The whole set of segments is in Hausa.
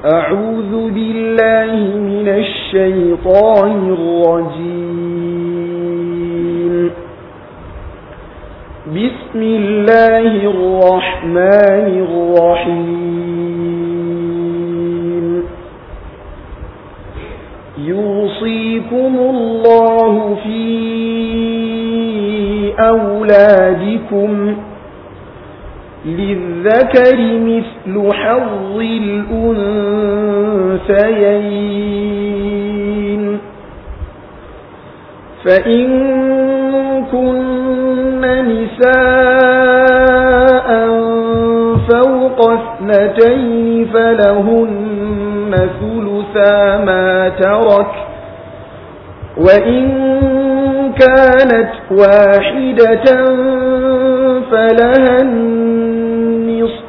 أعوذ بالله من الشيطان الرجيم بسم الله الرحمن الرحيم يوصيكم الله في أولادكم للذكر مثل حظ الأنثيين فإن كن نساء فوق اثنتين فلهن ثلثا ما ترك وإن كانت واحدة فلها النصف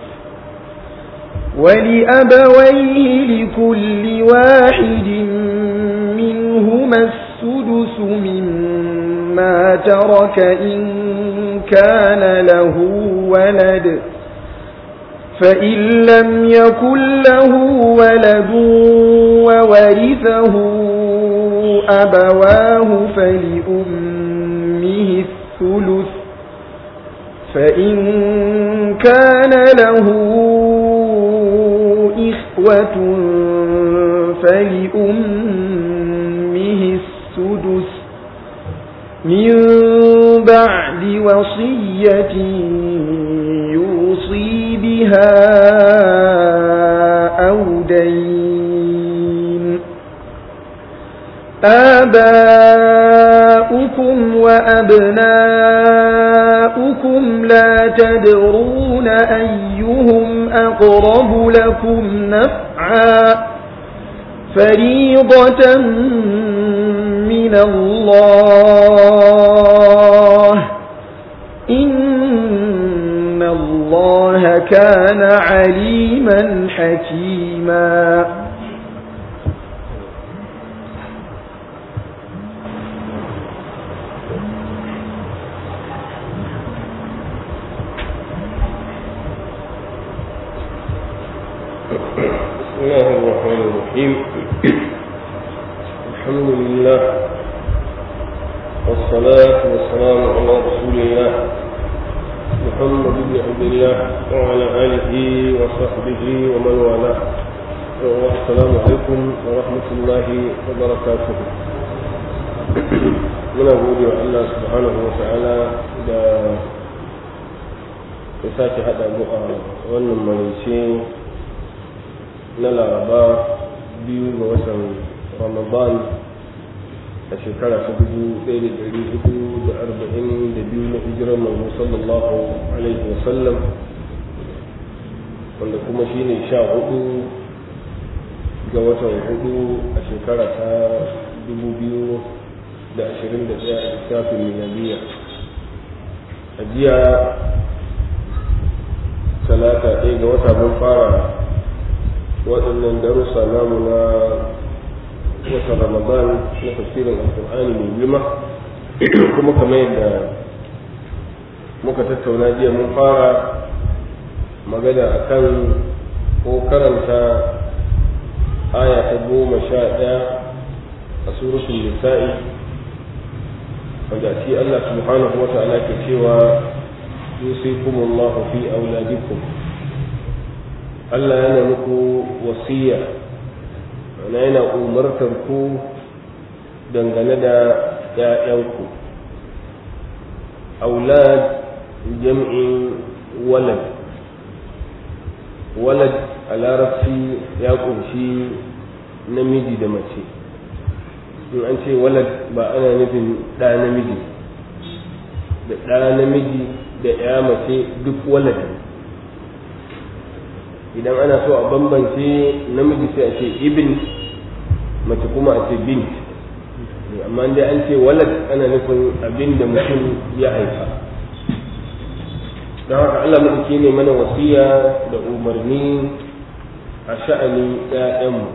ولأبويه لكل واحد منهما السدس مما ترك إن كان له ولد فإن لم يكن له ولد وورثه أبواه فلأمه الثلث فإن كان له إخوة فلأمه السدس من بعد وصية يوصي بها أو دين آباؤكم وأبناؤكم لا تدرون أيهم أقرب لكم نفعا فريضة من الله إن الله كان عليما حكيما بسم الله الرحمن الرحيم الحمد لله والصلاة والسلام على رسول الله محمد بن عبد الله وعلى آله وصحبه ومن والاه والسلام عليكم ورحمة الله وبركاته من أقول الله سبحانه وتعالى da ya sake haɗa mu a wannan marice na laraba biyu ga watan ramadan a shekara ta dubu ɗaya da ɗari hudu da arba'in da biyu na hijirar manzo sallallahu alaihi wasallam wanda kuma shi ne sha hudu ga watan hudu a shekara ta dubu biyu da ashirin da ɗaya a lissafin miliyariya a jiya talata ɗaya ga wata mun fara waɗannan darussa namu na watan ramadan na tafsirin alkur'ani mai girma kuma kamar yadda muka tattauna jiya mun fara magana akan ko karanta aya ta goma sha ɗaya a suratul nisa'i wanda shi Allah subhanahu wa ta'ala ke cewa yusikumullahu fi auladikum Allah yana muku wasiya ana yana umartar ku dangane da ‘ya'yanku aulad jam'in walad walad a larabci ya ƙunshi namiji da mace in an ce walad ba ana nufin ɗa namiji da ɗa namiji da ‘ya mace duk walad idan ana so a bambance namiji sai a ce ibn mace kuma a ce bint amma dai an ce walad ana nufin abin da mutum ya haifa don haka Allah maɗauki ne mana wasiya da umarni a sha'anin ‘ya'yanmu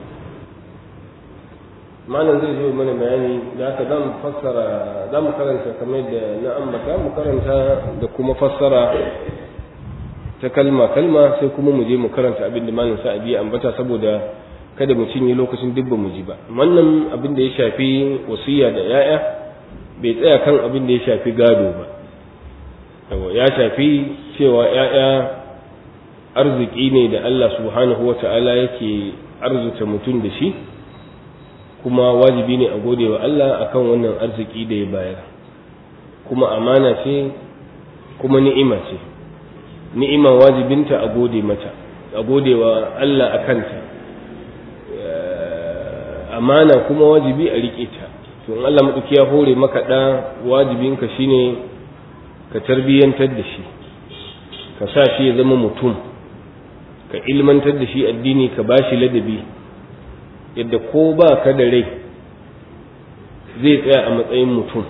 malam zai zo mana bayani da haka za mu fassara za mu karanta kamar da na ambata mu karanta da kuma fassara ta kalma kalma sai kuma mu je mu karanta abin da malam sa'adi ya ambata saboda kada mu cinye lokacin duk ba mu ji ba wannan abin da ya shafi wasiya da yaya bai tsaya kan abin da ya shafi gado ba ya shafi cewa yaya arziki ne da Allah subhanahu wa ta'ala yake arzuta mutum da shi kuma wajibi ne a gode wa Allah akan wannan arziki da ya bayar kuma amana ce kuma ni'ima ce ni'ima wajibinta a gode mata a gode wa Allah a kanta amana kuma wajibi a riƙe ta to in Allah maɗauki ya hore maka ɗa wajibinka shine ka tarbiyyantar da shi ka sa shi ya zama mutum ka ilmantar da shi addini ka ba shi ladabi yadda ko ba ka da rai zai tsaya a matsayin mutum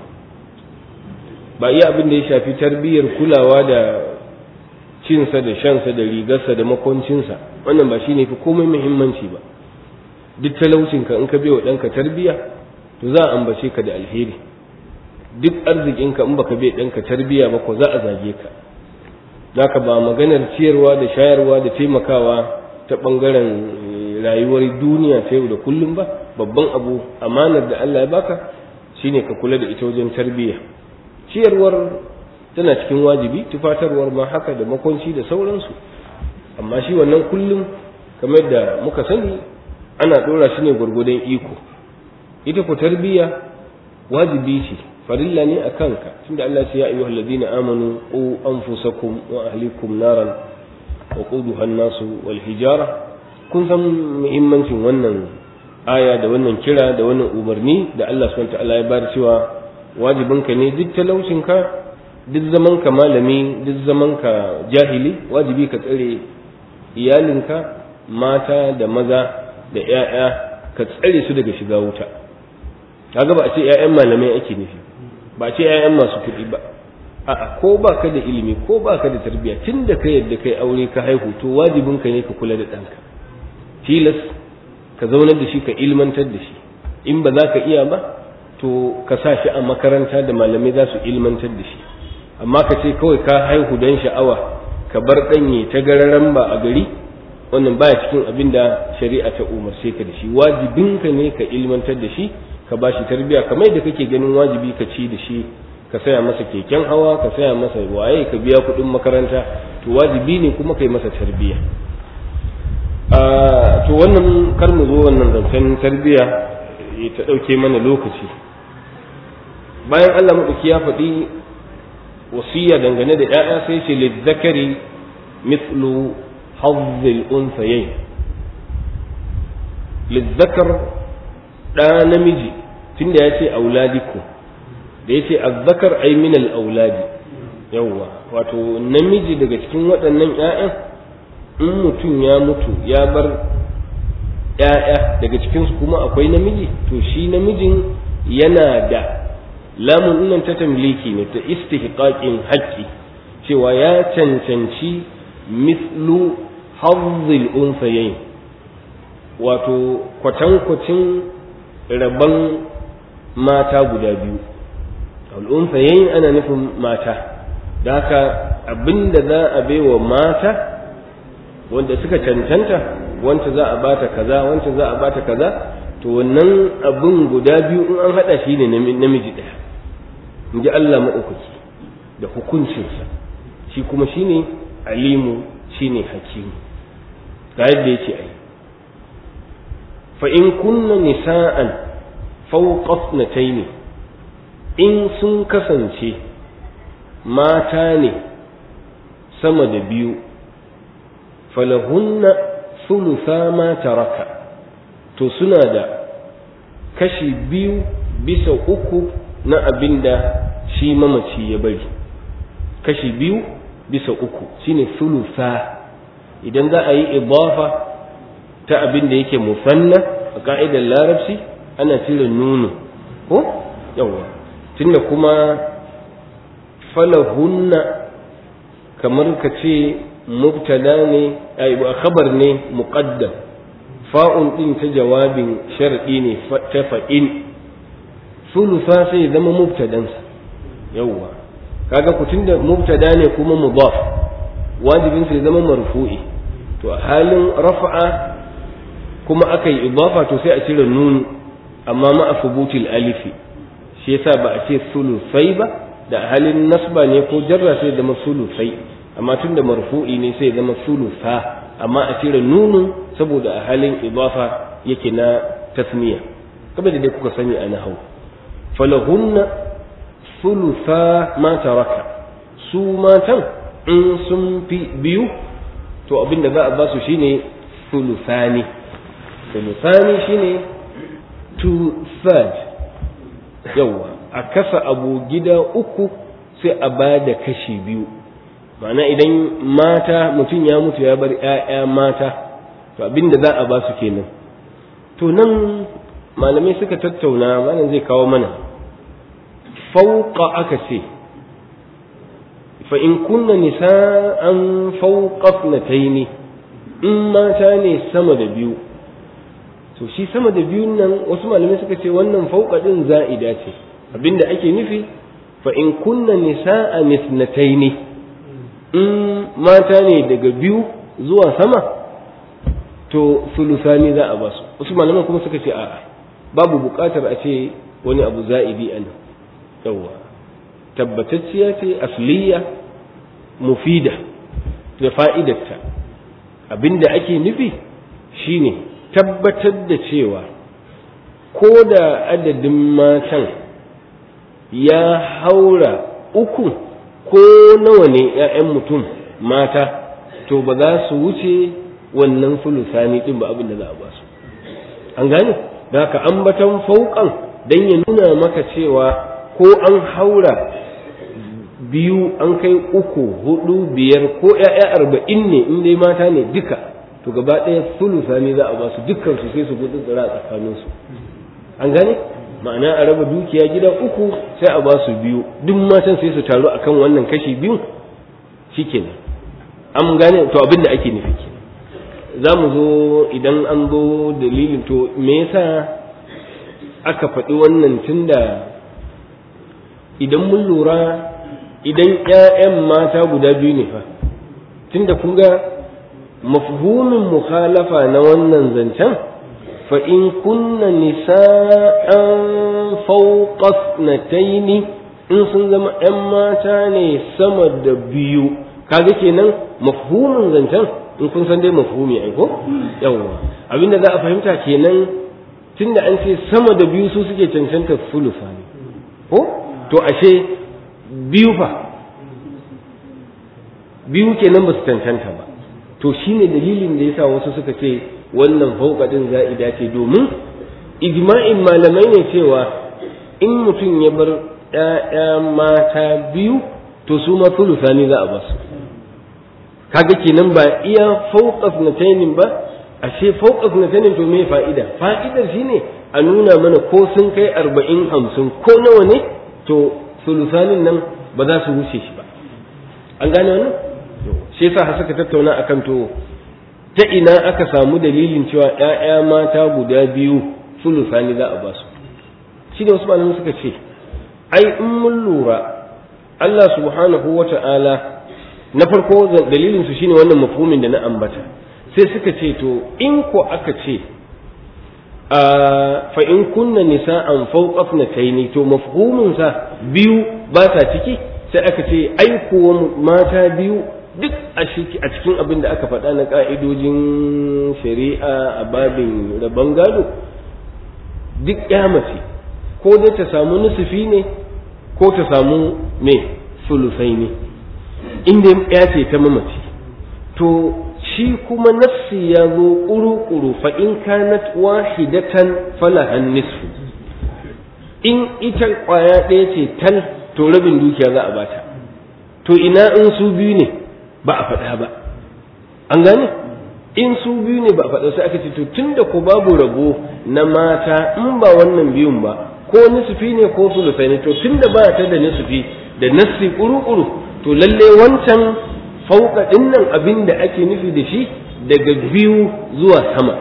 ba iya abin da ya shafi tarbiyyar kulawa da cinsa da shansa da rigarsa da makoncinsa wannan ba shi ne fi komai muhimmanci ba duk talaucinka in ka bai wa ɗanka tarbiyya to za a ambace ka da alheri duk arzikinka in baka bai ɗanka tarbiyya ba ko za a zage ka zaka ba maganar ciyarwa da shayarwa da taimakawa ta ɓangaren rayuwar duniya ta yau da kullum ba babban abu amanar da Allah ya baka shine ka kula da ita wajen tarbiyya ciyarwar tana cikin wajibi tufatarwar ma haka da makonci da sauransu amma shi wannan kullum kamar da muka sani ana ɗora shi ne gwargwadon iko ita ku tarbiyya wajibi ce farilla ne a kanka tunda Allah ce ya ayyuhal ladina amanu qu anfusakum wa ahlikum naran wa quduha an-nasu wal hijara kun san muhimmancin wannan aya da wannan kira da wannan umarni da Allah subhanahu ta'ala ya bar cewa wajibinka ne duk talaucinka duk zaman ka malami duk zaman ka jahili wajibi ka tsare iyalinka mata da maza da 'ya'ya ka tsare su daga shiga wuta kaga ba a ce 'ya'yan malamai ake nufi ba a ce 'ya'yan masu kuɗi ba a'a ko ba ka da ilimi ko ba ka da tarbiyya tun da ka yadda kai aure ka haihu to wajibinka ne ka kula da ɗanka tilas ka zaunar da shi ka ilmantar da shi in ba za ka iya ba to ka sa shi a makaranta da malamai za su ilmantar da shi amma ka ce kawai ka haihu don sha'awa ka bar ɗanye ta gararan ba a gari wannan baya cikin abin da shari'a ta umarce ka da shi wajibinka ne ka ilmantar da shi ka ba shi tarbiyya kamar da kake ganin wajibi ka ci da shi ka saya masa keken hawa ka saya masa waye ka biya kuɗin makaranta to wajibi ne kuma kai masa tarbiyya to wannan kar mu zo wannan zancen tarbiyya ta ɗauke mana lokaci bayan Allah maɗauki ya faɗi wasiya dangane da ‘ya'ya sai ce lizzakari mislu hazzil unsayayi lizzakar ɗa namiji tunda ya ce auladiku da ya ce azzakar ai minal auladi yawwa wato namiji daga cikin waɗannan ‘ya'yan in mutum ya mutu ya bar ‘ya'ya daga cikinsu kuma akwai namiji to shi namijin yana da lamun nan ta tamliki ne ta istihqaqin haƙƙi cewa ya cancanci mislu hazzil unsayayin wato kwatankwacin rabon mata guda biyu al'unsayayin ana nufin mata da haka abinda za a baiwa mata wanda suka cancanta wanta za a bata kaza wanta za a bata kaza to wannan abin guda biyu in an hada shi ne namiji ɗaya in ji Allah maɗaukaki da hukuncinsa shi kuma shi ne alimu shi ne hakimu ga yadda yake ai fa in kunna nisa'an fawqat nataini in sun kasance mata ne sama da biyu falahunna thulutha ma taraka to suna da kashi biyu bisa uku na abin da shi mamaci ya bari kashi biyu bisa uku shine thulutha idan za a yi idafa ta abin da yake musanna a ka'idar larabci ana cire nunu ko yawa tunda kuma falahunna kamar ka ce mubtada ne ai khabar ne muqaddam fa'un din ta jawabin shar'i ne ta fa'in sulusa sai zama mubtadan sa yawa kaga ku tunda mubtada ne kuma mudaf wajibin ya zama marfu'i to a halin rafa'a kuma aka yi idafa to sai a cire nun amma ma a fubutil alifi shi yasa ba a ce sulusai ba da halin nasba ne ko jarra sai zama sulusai amma tun da marfu'i ne sai zama sulusa amma a cire nunun saboda a halin idafa yake na tasmiya kamar da dai kuka sani a nahau falahunna sulusa ma taraka su matan in sun fi biyu to abinda za a ba su shine sulusani sulusani shine two third yawa a kasa abu gida uku sai a ba da kashi biyu ma'ana idan mata mutum ya mutu ya bar 'ya'ya mata to abinda za a ba su kenan to nan malamai suka tattauna malam zai kawo mana fauka aka ce fa in kunna nisa'an fauqa ne in mata ne sama da biyu to shi sama da biyun nan wasu malamai suka ce wannan fauqa din za'ida ce abinda ake nufi fa in kunna nisa'an ne in mata ne daga biyu zuwa sama to sulusani za a basu wasu malaman kuma suka ce a'a babu buƙatar a ce wani abu za'idi a nan yawwa tabbatacciya ce asliya mufida da fa'idarta abinda ake nufi shine tabbatar da cewa ko da adadin matan ya haura uku ko nawa ne ‘ya'yan mutum mata to ba za su wuce wannan sulusani ɗin ba abin da za a ba su an gane da haka ambatan fauƙan don ya nuna maka cewa ko an haura biyu an kai uku hudu biyar ko ‘ya'ya arba'in ne in dai mata ne duka to gaba ɗaya sulusani za a ba su dukkan su sai su gudu tsira tsakaninsu an gane ma'ana a raba dukiya gida uku sai a ba su biyu duk matan sai su taru akan wannan kashi biyu shikenan an gane to abin da ake nufi kenan za mu zo idan an zo dalilin to me yasa aka faɗi wannan tunda idan mun lura idan ƴaƴan mata guda biyu ne fa tunda kun ga mafhumin mukhalafa na wannan zancen فإن كن نساء فوق اثنتين in sun zama ‘yan mata ne sama da biyu kaga kenan mafhumin zancen in kun san dai mafhumi ai ko yawwa abinda za a fahimta kenan tunda an ce sama da biyu su suke cancanta sulufa ne ko to ashe biyu fa biyu kenan ba su cancanta ba to shine dalilin da yasa wasu suka ce wannan fauƙaɗin za'ida ce domin ijma'in malamai ne cewa in mutum ya bar ‘ya'ya mata biyu to su ma sulusani za a ba su kaga kenan ba iya fauƙas na tainin ba ashe fauƙas na tainin to me fa'ida fa'idar shine a nuna mana ko sun kai arba'in hamsin ko nawa ne to sulusanin nan ba za su wuce shi ba an gane wannan shi yasa suka tattauna akan to ta ina aka samu dalilin cewa ‘ya'ya mata guda biyu sulusani za a ba su shi da wasu malamai suka ce ai in mun lura Allah subhanahu wa ta'ala na farko dalilin su shine wannan mafhumin da na ambata sai suka ce to in ko aka ce fa in kunna nisa'an fawqa ithnatayn to mafhumin sa biyu ba ta ciki sai aka ce ai kuwa mata biyu duk a cikin abin da aka faɗa na ƙa'idojin shari'a a babin rabon gado duk ya mace ko dai ta samu nusufi ne ko ta samu me sulusai ne inda ya ce ta mamaci to shi kuma nafsi ya zo ƙuru-ƙuru fa in kanat wahidatan falahan nisfu in ita ƙwaya ɗaya ce tal to rabin dukiya za a bata to ina in su biyu ne ba a faɗa ba an gane in su biyu ne ba a faɗa sai aka ce to tunda ko babu rabo na mata in ba wannan biyun ba ko nisfi ne ko sulusai ne to tunda ba ta da nisfi da nassi kuru-kuru to lalle wancan fauka ɗin nan abin da ake nufi da shi daga biyu zuwa sama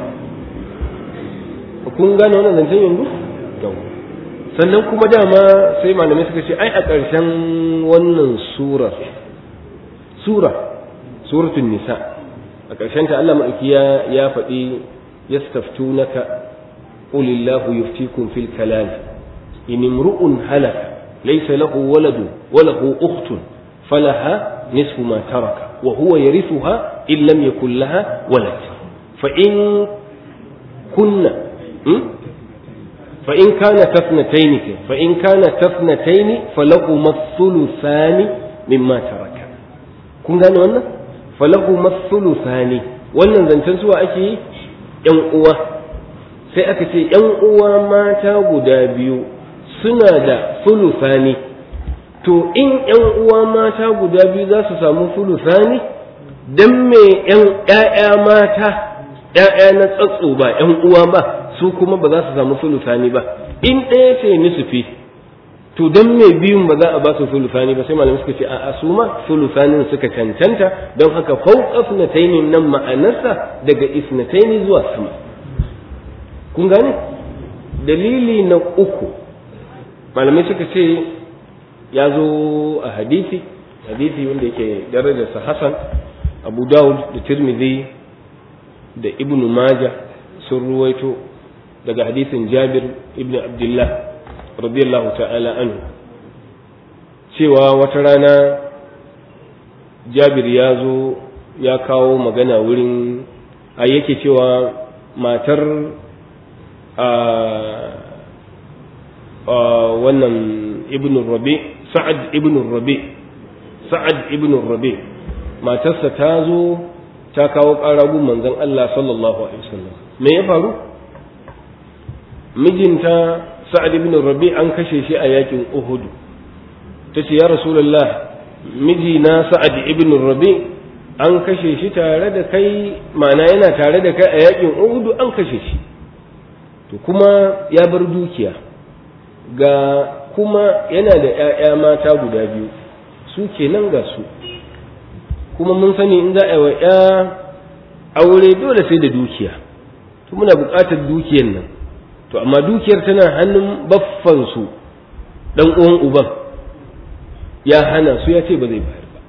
kun gane wannan zancen yanzu sannan kuma dama sai malamai suka ce ai a ƙarshen wannan surar sura suratul nisa a ƙarshen ta Allah ma'aikiya ya faɗi yastaftunaka qulillahu yuftikum fil kalal in imru'un halaka laysa lahu waladun wa lahu ukhtun falaha nisfu ma taraka wa huwa yarithuha in lam yakul laha walad fa in kunna fa in kana tafnatayn fa in kana tafnatayn falahuma thuluthani mimma taraka kun gane wannan falahu masulu sani wannan zancen suwa ake yi ‘yan uwa sai aka ce ‘yan uwa mata guda biyu suna da sulusani to in ‘yan uwa mata guda biyu za su samu sulusani don me ‘ya'ya mata ‘ya'ya na tsatso ba ‘yan uwa ba su kuma ba za su samu sulusani ba in ɗaya ce nisufi to don me biyun ba za a ba su sulusani ba sai malamai suka ce a su ma sulusanin suka cancanta don haka fauqa sunataini nan ma'anarsa daga isnataini zuwa sama kun gane dalili na uku malamai suka ce ya zo a hadisi hadisi wanda yake darajarsa hasan abu dawud da tirmidhi da ibnu maja sun ruwaito daga hadisin jabir ibn abdullah radiyallahu ta'ala anhu cewa wata rana jabir ya zo ya kawo magana wurin a yake cewa matar a wannan ibn rabi sa'ad ibn rabi sa'ad ibn rabi matarsa ta zo ta kawo ƙaragun manzon Allah sallallahu alaihi wasallam me ya faru mijinta sa'ad ibn rabi an kashe shi a yakin uhud ta ce ya rasulullah mijina sa'ad ibn rabi an kashe shi tare da kai ma'ana yana tare da kai a yakin uhud an kashe shi to kuma ya bar dukiya ga kuma yana da ‘ya'ya mata guda biyu su kenan ga su kuma mun sani in za a yi wa ‘ya aure dole sai da dukiya to muna buƙatar dukiyar nan to amma dukiyar tana hannun baffansu ɗan uwan uban ya hana su ya ce ba zai bayar ba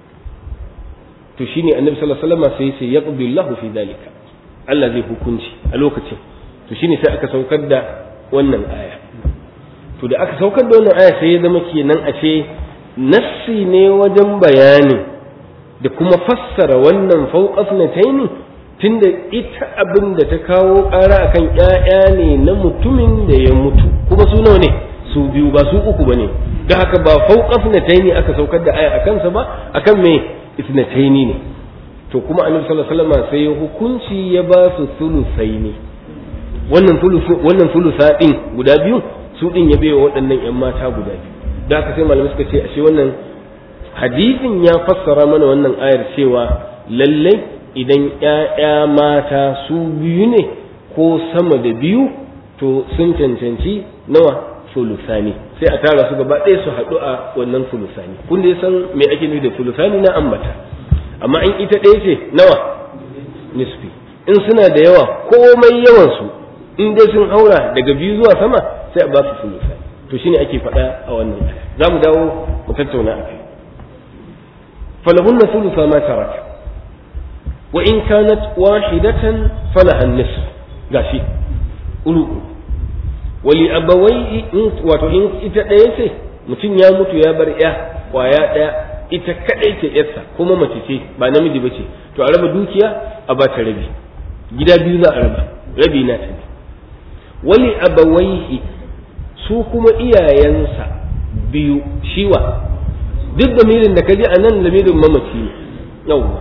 to shine annabi sallallahu alaihi wasallam sai sai yaqdi Allahu fi dalika Allah zai hukunci a lokacin to shine sai aka saukar da wannan aya to da aka saukar da wannan aya sai ya zama kenan a ce nassi ne wajen bayani da kuma fassara wannan fauqafnataini tunda ita abin da ta kawo ƙara akan ƴaƴa ne na mutumin da ya mutu kuma su nawa ne su biyu ba su uku bane da haka ba fauqafnataini aka saukar da aya akan sa ba akan me isnataini ne to kuma annabi sallallahu alaihi wasallam sai hukunci ya ba su sulusaini wannan sulusu wannan sulusa din guda biyu su din ya baiwa waɗannan ƴan mata guda biyu da haka sai malamai suka ce ashe wannan hadisin ya fassara mana wannan ayar cewa lallai idan ƴaƴa mata su biyu ne ko sama da biyu to sun cancanci nawa sulusani sai a tara su gaba ɗaya su haɗu a wannan sulusani kun da san me ake nufi da sulusani na ambata amma in ita ɗaya ce nawa nisfi in suna da yawa komai yawan su in dai sun haura daga biyu zuwa sama sai a ba su sulusani to shine ake faɗa a wannan aya za mu dawo mu tattauna a kai falahunna sulusa ma taraka wa in kanat wahidatan falaha an-nisf gashi ulu wali abawai wato in ita ɗaya ce mutum ya mutu ya bar ya kwaya ɗaya ita kaɗai ce yarsa kuma mace ce ba namiji ba ce to a raba dukiya a ba ta rabi gida biyu za a raba rabi na ta wali abawaihi su kuma iyayensa biyu shiwa duk da mirin da kaji a nan lamirin mamaci ne yawwa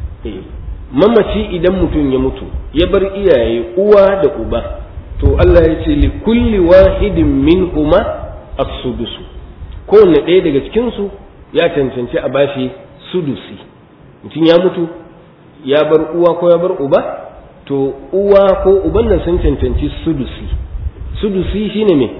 mamaci idan mutum ya mutu ya bar iyaye uwa da uba to Allah ya ce li kulli wahidin minhuma as-sudusu kowanne ɗaya daga cikin su ya cancanci a bashi sudusi mutum ya mutu ya bar uwa ko ya bar uba to uwa ko uban nan sun cancanci sudusi sudusi shine me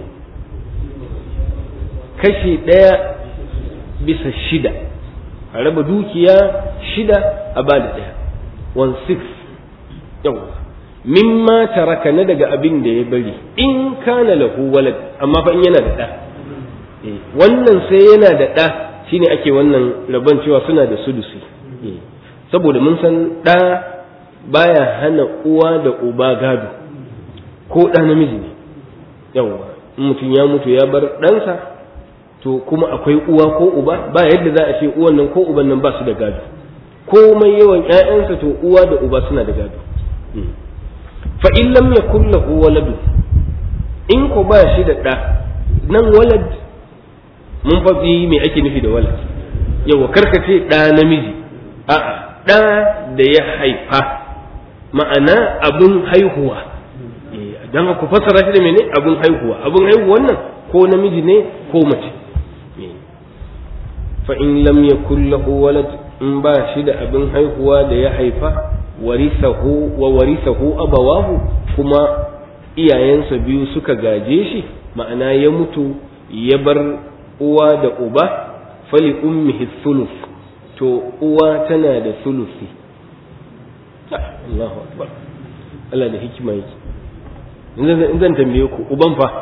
kashi ɗaya bisa shida a raba dukiya shida a ba da ɗaya one six yawa mimma taraka na daga abin da ya bari in kana lahu walad amma fa in yana da ɗa wannan sai yana da ɗa shine ake wannan rabon cewa suna da sudusi saboda mun san ɗa baya hana uwa da uba gado ko ɗa namiji ne yawwa in mutum ya mutu ya bar ɗansa to kuma akwai uwa ko uba ba yadda za a ce uwan nan ko uban nan ba su da gado komai yawan ƴaƴansa to uwa da uba suna da gado fa in lam yakul lahu waladu in ko ba shi da ɗa nan walad mun faɗi me ake nufi da walad yawa karkace ɗa namiji a'a ɗa da ya haifa ma'ana abin haihuwa don ku fassara shi da mene abin haihuwa abin haihuwan nan ko namiji ne ko mace fa in lam yakul lahu walad in ba shi da abin haihuwa da ya haifa warisahu wa warisahu abawahu kuma iyayensa biyu suka gaje shi ma'ana ya mutu ya bar uwa da uba fali ummihi thuluth to uwa tana da thuluthi Allahu akbar Allah da hikima yake in zan tambaye ku uban fa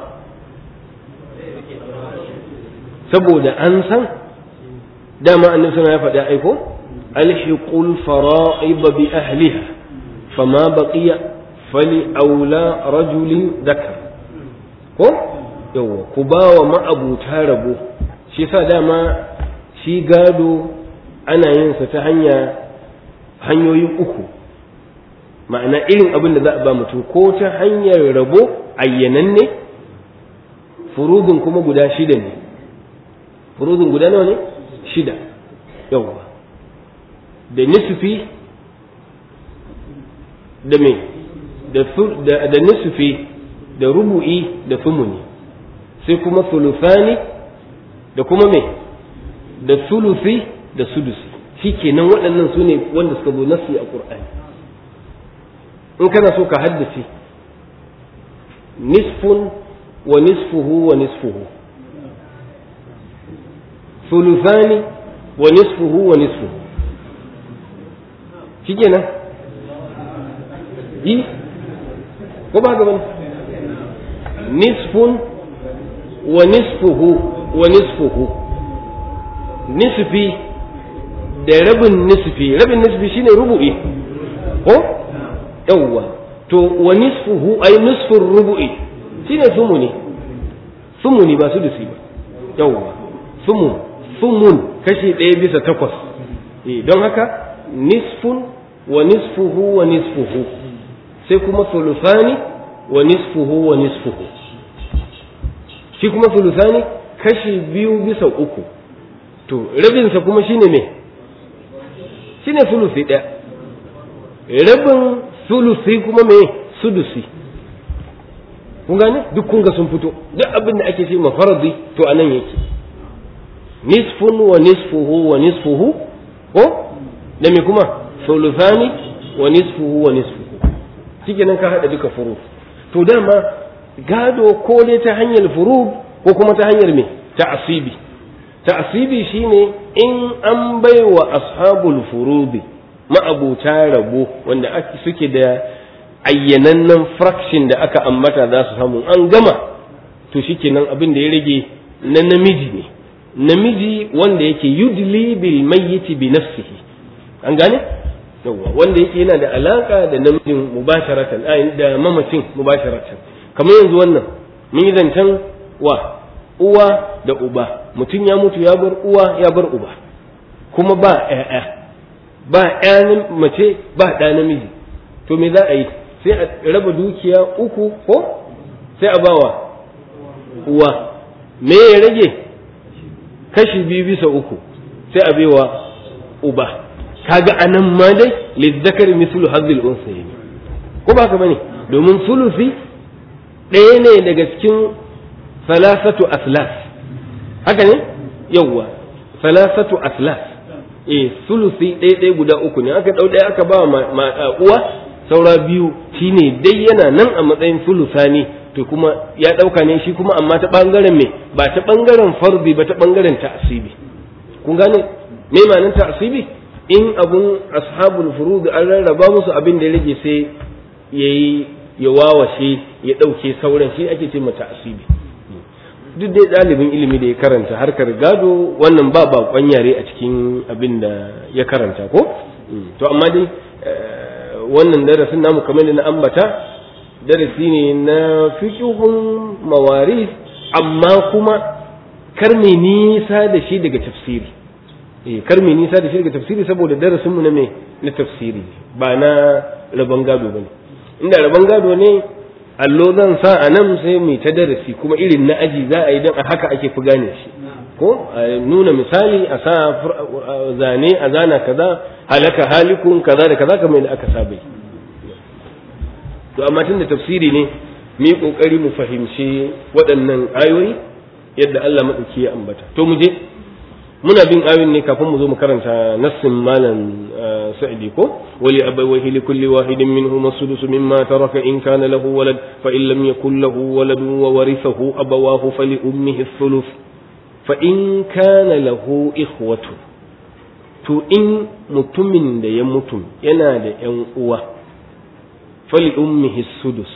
saboda an san dama annabi sallallahu ya faɗa aiko alhiqul fara'ib bi ahliha fama baqiya fali aula rajulin dakar ko yawa ku ba wa ma'abuta rabo shi sa dama shi gado ana yin sa ta hanya hanyoyi uku ma'ana irin abin da za a ba mutum ko ta hanyar rabo ayyananne furudun kuma guda shida ne furudun guda nawa ne shida yawa da nisfi da me da nisfi da rubu'i da thumuni sai kuma sulufani da kuma me da sulusi da sudusi shi kenan waɗannan su ne wanda suka zo nasi a ƙur'ani in kana so ka haddace nisfun wa nisfuhu wa nisfuhu sulusani wa nisfuhu wa nisfuhu shi kenan yi ko ba gaban nisfun wa nisfuhu wa nisfuhu nisfi da rabin nisfi rabin nisfi shine rubu'i ko yawwa to wa nisfuhu ay nisfur rubu'i shine sumuni sumuni ba su disi ba yawwa sumun sumun kashi ɗaya bisa takwas eh don haka nisfun wa nisfuhu wa nisfuhu sai kuma sulusani wa nisfuhu wa nisfuhu shi kuma sulusani kashi biyu bisa uku to rabinsa kuma shine me shine sulusi ɗaya rabin sulusi kuma me sudusi kun gane duk kun ga sun fito duk abin da ake ce mafaradi to anan yake nisfun wa nisfuhu wa nisfuhu ko da me kuma sulusani wa nisfuhu wa nisfuhu shikenan ka hada duka furu to dama gado ko dai ta hanyar furu ko kuma ta hanyar me ta'asibi ta'asibi shine in an baiwa ashabul furudi ma'abuta rabo wanda ake suke da ayyanannen fraction da aka ambata za su samu an gama to shikenan abin da ya rage na namiji ne namiji wanda yake yudli bil mayyiti bi nafsihi an gane yawa wanda yake yana da alaka da namijin mubasharatan da mamacin mubasharatan kamar yanzu wannan mun yi zancen wa uwa da uba mutum ya mutu ya bar uwa ya bar uba kuma ba ƴaƴa ba ƴa mace ba ɗa namiji to me za a yi sai a raba dukiya uku ko sai a bawa uwa me ya rage kashi biyu bisa uku sai a baiwa uba kaga anan ma dai lizzakar mislu hazil unsayi ko ba haka bane domin sulusi ɗaya ne daga cikin salasatu aslas haka ne yawwa salasatu aslas eh sulusi ɗaya ɗaya guda uku ne aka ɗau ɗaya aka ba ma uwa saura biyu shine dai yana nan a matsayin sulusani to kuma ya ɗauka ne shi kuma amma ta ɓangaren me ba ta ɓangaren farbi ba ta ɓangaren ta'asibi kun gane me ma'anar ta'asibi in abun ashabul furud an rarraba musu abin da ya rage sai yayi ya wawashe ya ɗauke sauran shi ake ce mata asibi duk dai ɗalibin ilimi da ya karanta harkar gado wannan ba baƙon yare a cikin abin da ya karanta ko to amma dai wannan darasin namu kamar da na ambata darasi ne na fiqhun mawaris amma kuma kar mai nisa da shi daga tafsiri eh kar mai nisa da shi daga tafsiri saboda darasin mu na me na tafsiri ba na rabon gado bane inda rabon gado ne allo zan sa a nan sai mai ta darasi kuma irin na aji za a yi don a haka ake fi gane shi ko a nuna misali a sa zane a zana kaza halaka halikun kaza da kaza kamar da aka saba yi to amma tun da tafsiri ne mu yi kokari mu fahimci waɗannan ayoyi yadda Allah maɗauki ya ambata to mu je muna bin ayoyin ne kafin mu zo mu karanta nassin malam sa'idi ko wali abawaihi li kulli wahidin minhum as-sudus mimma taraka in kana lahu walad fa in lam yakul lahu walad wa warithahu abawahu fali ummihi ath-thuluth fa in kana lahu ikhwatu to in mutumin da ya mutu yana da yan uwa fali ummihi as-sudus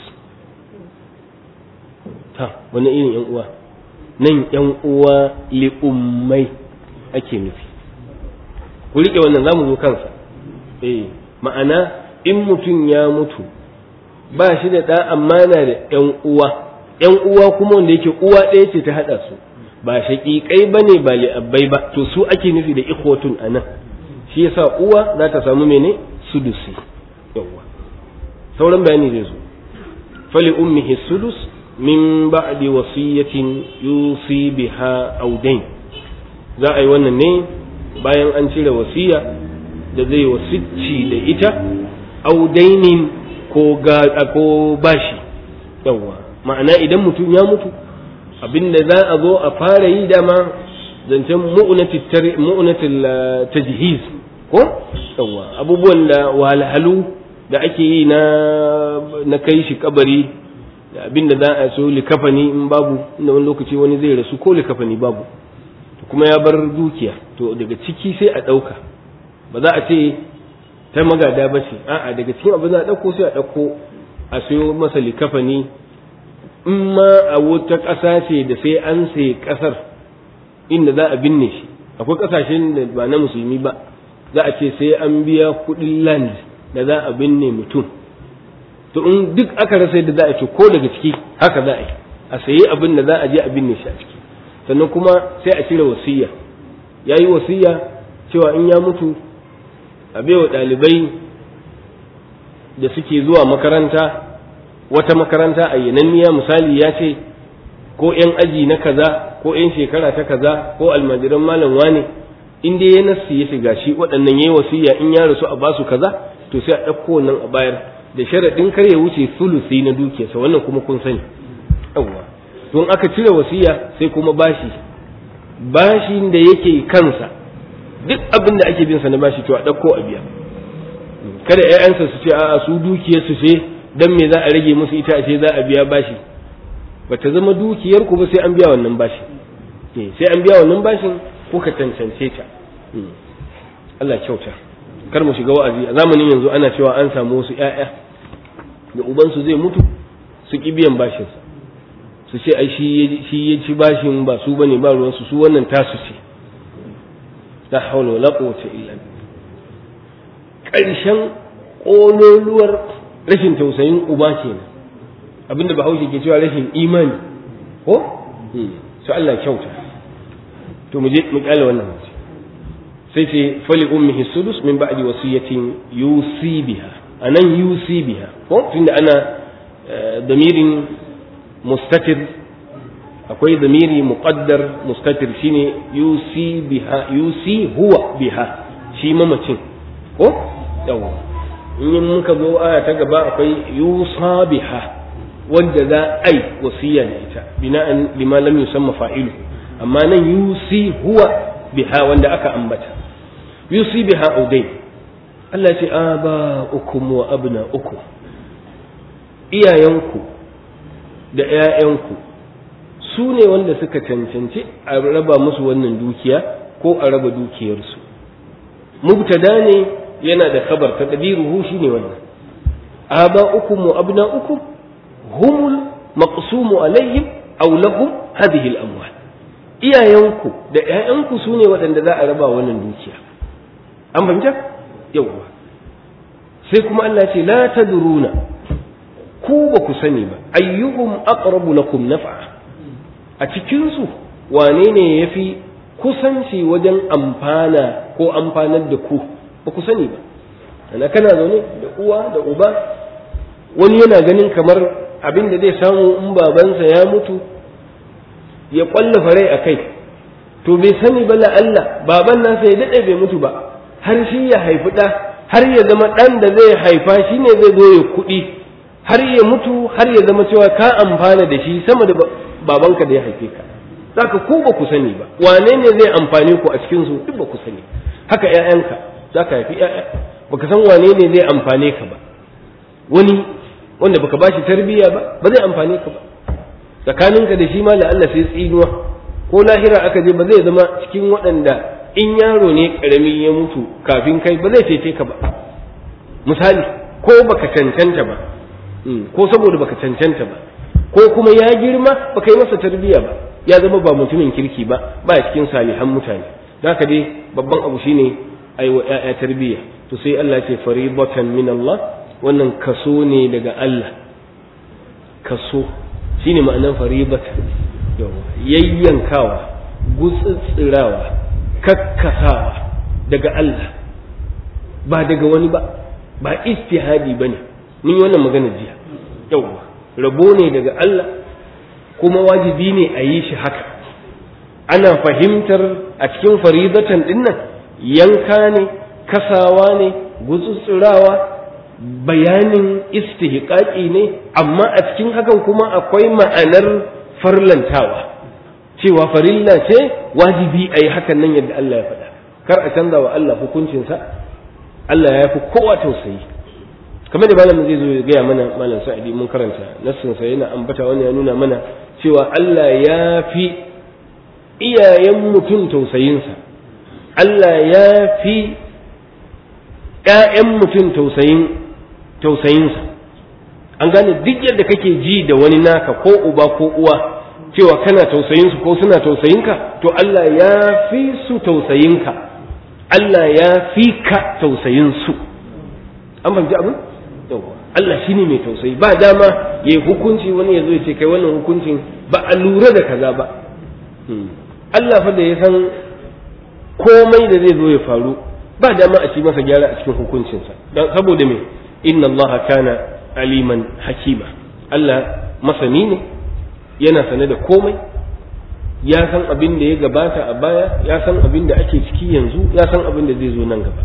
ta wani irin yan uwa nan yan uwa li ummai ake nufi ku riƙe wannan za mu zo kansa eh ma'ana in mutum ya mutu ba shi da ɗa amma na da ƴan uwa ƴan uwa kuma wanda yake uwa ɗaya ce ta haɗa su ba shaƙiƙai ba ne ba li'abbai ba to su ake nufi da ikhwatun a nan shi yasa uwa za ta samu mene sudusi yawwa sauran bayani zai zo fali ummihi sudus min ba'di wasiyatin yusi biha audain za a yi wannan ne bayan an cire wasiya da zai wasicci da ita audainin ko ko bashi yawa ma'ana idan mutum ya mutu abinda za a zo a fara yi dama zancen mu'unatil tajhiz ko yawa abubuwan da wahalhalu da ake yi na na kai shi kabari da abinda za a so likafani in babu inda wani lokaci wani zai rasu ko likafani babu kuma ya bar dukiya to daga ciki sai a ɗauka ba za a ce ta magada ba ce a'a daga cikin abin za a ɗauko sai a ɗauko a sayo masa likafani in ma a wata ƙasa ce da sai an sai ƙasar inda za a binne shi akwai ƙasashen da ba na musulmi ba za a ce sai an biya kuɗin land da za a binne mutum to in duk aka rasa yadda za a ce ko daga ciki haka za a yi a sayi abin da za a je a binne shi a ciki sannan kuma sai a cire wasiya ya yi wasiya cewa in ya mutu a baiwa ɗalibai da suke zuwa makaranta wata makaranta a yananniya misali ya ce ko 'yan aji na kaza ko 'yan shekara ta kaza ko almajiran malam wane in dai ya nassi ya shiga shi waɗannan ya yi wasiya in ya rasu a basu kaza to sai a ɗauko wannan a bayar da sharaɗin kar ya wuce sulusi na dukiyarsa wannan kuma kun sani yawwa don aka cire wasiya sai kuma bashi bashin da yake kansa duk abin da ake bin sa na bashi to a ɗauko a biya kada ƴaƴansa su ce a'a su dukiyar su ce dan me za a rage musu ita a ce za a biya bashi bata zama dukiyar ku ba sai an biya wannan bashi sai an biya wannan bashin ko ka tantance ta Allah kyauta kar mu shiga wa'azi a zamanin yanzu ana cewa an samu wasu ƴaƴa da ubansu zai mutu su ki biyan bashinsa su ce ai shi ya ci bashin ba su bane ba ruwansu su wannan tasu ce la hawla wala quwwata illa ƙarshen ƙololuwar rashin tausayin uba kenan abinda bahaushe ke cewa rashin imani ko su Allah kyauta to mu je mu kyale wannan mace sai ce fali ummihi sudus min ba'di wasiyatin yusi biha anan yusi biha ko tunda ana damirin mustatir akwai zamiri muqaddar mustatir shine yusi biha yusi huwa biha shi mamacin ko yawa in muka zo aya ta gaba akwai yusa biha wanda za ai wasiya da ita bina'an lima lam yusamma fa'ilu amma nan yusi huwa biha wanda aka ambata yusi biha udai Allah ya ce aba ukum wa abna ukum iyayenku da ‘ya'yanku su ne wanda suka cancanci a raba musu wannan dukiya ko a raba dukiyarsu mubtada ne yana da kabar ta ƙadiruhu shi ne wannan aba uku mu abna uku humul maqsumu alaihim aw lahum hadhihi al-amwal iyayenku da ‘ya'yanku su ne waɗanda za a raba wannan dukiya an fahimta yawwa sai kuma Allah ce la tadruna ku ba ku sani ba ayyuhum aqrabu lakum naf'a a cikin su wane ne yafi kusanci wajen amfana ko amfanar da ku ba ku sani ba ana kana zaune da uwa da uba wani yana ganin kamar abin da zai samu in babansa ya mutu ya kwallafa rai a kai to bai sani ba Allah baban nasa ya daɗe bai mutu ba har shi ya haifi ɗa har ya zama ɗan da zai haifa shi ne zai zo ya kuɗi har ya mutu har ya zama cewa ka amfana da shi sama da babanka da ya haife ka zaka ku ba ku sani ba wane ne zai amfane ku a cikin su duk ba ku sani haka ƴaƴanka zaka haifi ƴaƴa baka san wane ne zai amfane ka ba wani wanda baka bashi tarbiyya ba ba zai amfane ka ba tsakaninka da shi ma da Allah sai tsinuwa ko lahira aka je ba zai zama cikin waɗanda in yaro ne ƙarami ya mutu kafin kai ba zai cece ka ba misali ko baka cancanta ba ko saboda baka cancanta ba ko kuma ya girma baka yi masa tarbiyya ba ya zama ba mutumin kirki ba ba cikin salihan mutane haka dai babban abu shine ai wa ƴaƴa tarbiyya to sai Allah ya ce faribatan min Allah wannan kaso ne daga Allah kaso shine ma'anar faribatan yayyankawa gutsitsirawa kakkasawa daga Allah ba daga wani ba ba istihadi bane mun yi wannan magana jiya yawwa rabo ne daga Allah kuma wajibi ne a yi shi haka ana fahimtar a cikin faridatan dinnan yanka ne kasawa ne gutsutsurawa bayanin istihqaqi ne amma a cikin hakan kuma akwai ma'anar farlantawa cewa farilla ce wajibi a yi hakan nan yadda Allah ya faɗa kar a canza wa Allah hukuncinsa Allah ya fi kowa tausayi kamar da malamin zai zo ya gaya mana malam sa'idi mun karanta nassinsa yana ambata wani ya nuna mana cewa Allah ya fi iyayen mutum tausayinsa Allah ya fi ‘ya'yan mutum tausayin tausayinsa an gane duk yadda kake ji da wani naka ko uba ko uwa cewa kana tausayinsu ko suna tausayinka to Allah ya fi su tausayinka Allah ya fi ka tausayinsu an fahimci abin yawwa Allah shi ne mai tausayi ba dama ya yi hukunci wani ya zo ya ce kai wannan hukuncin ba a lura da kaza ba Allah fa da ya san komai da zai zo ya faru ba dama a ci masa gyara a cikin hukuncinsa don saboda me inna Allah kana aliman hakima Allah masani ne yana sane da komai ya san abin da ya gabata a baya ya san abin da ake ciki yanzu ya san abin da zai zo nan gaba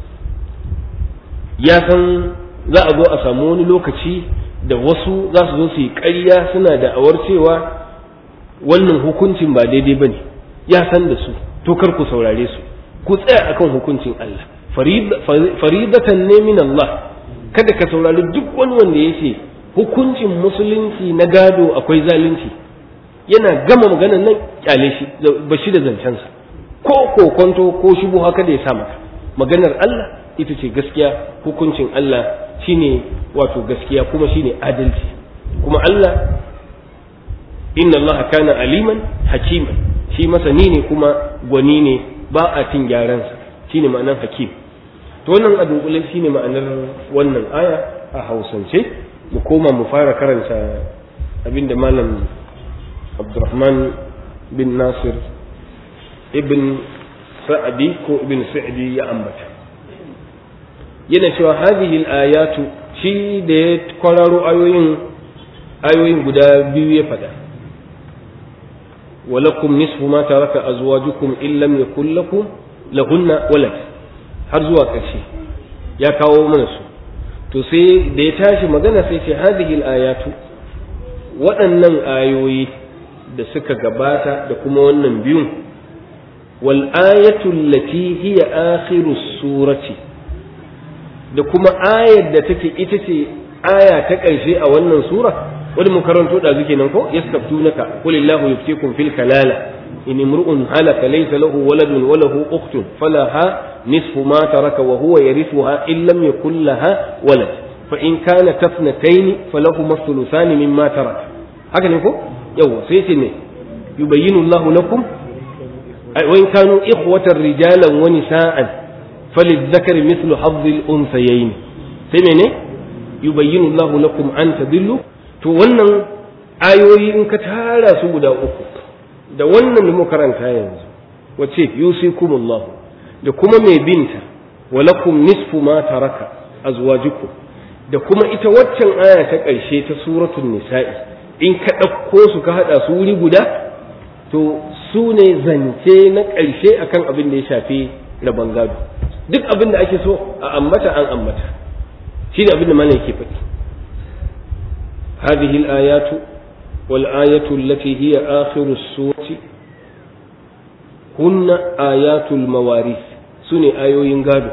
ya san za a zo a samu wani lokaci da wasu za su zo su yi ƙarya suna da awar cewa wannan hukuncin ba daidai ba ne ya san da su to kar ku saurare su ku tsaya akan hukuncin Allah faridatan ne min Allah kada ka saurari duk wani wanda ya ce hukuncin musulunci na gado akwai zalunci yana gama maganan nan kyale shi ba shi da zancensa ko kokonto ko shubu haka da ya sa maka maganar Allah ita ce gaskiya hukuncin Allah shine wato gaskiya kuma shine adalci kuma Allah inna Allah kana aliman hakiman shi masani ne kuma gwani ne ba a cin gyaransa shine ma'anar hakim to wannan a dunkule shine ma'anar wannan aya a hausance mu koma mu fara karanta abinda malam Abdurrahman bin Nasir ibn Sa'adi ko ibn Sa'di ya ambata yana cewa hadhihi al-ayatu shi da ya kwararo ayoyin ayoyin guda biyu ya faɗa ولكم نصف ما ترك أزواجكم إن لم يكن لكم لهن ولد har zuwa ƙarshe ya kawo mana su to sai da ya tashi magana sai ce hadhihi al-ayatu waɗannan ayoyi da suka gabata da kuma wannan biyun wal ayatu allati hiya akhiru surati da kuma ayar da take ita ce aya ta ƙarshe a wannan sura wani mun karanto da zuke nan ko yastaftunaka qul illahu yuftikum fil kalala in imru'un halaka laysa lahu waladun wa lahu ukhtun falaha nisfu ma taraka wa huwa yarithuha in lam yakul laha walad fa in kana tafnatayn falahuma thuluthani mimma taraka haka ne ko yawa sai ce ne yubayyinu Allahu lakum wa in kanu ikhwatan rijalan wa nisaan falizzakari mithlu hazzil unsayayn sai mene yubayyinu Allahu lakum an tadillu to wannan ayoyi in ka tara su guda uku da wannan da muka karanta yanzu wace yusikumullahu da kuma mai binta walakum nisfu ma taraka azwajukum da kuma ita waccan aya ta ƙarshe ta suratul nisa'i in ka ɗauko su ka haɗa su wuri guda to su ne zance na ƙarshe akan abin da ya shafi rabon gado duk abin da ake so a ambata an ambata shi ne abin da malam yake faɗi هذه الآيات والآية التي هي آخر السورة هن آيات المواريث سنة آيو ينقادو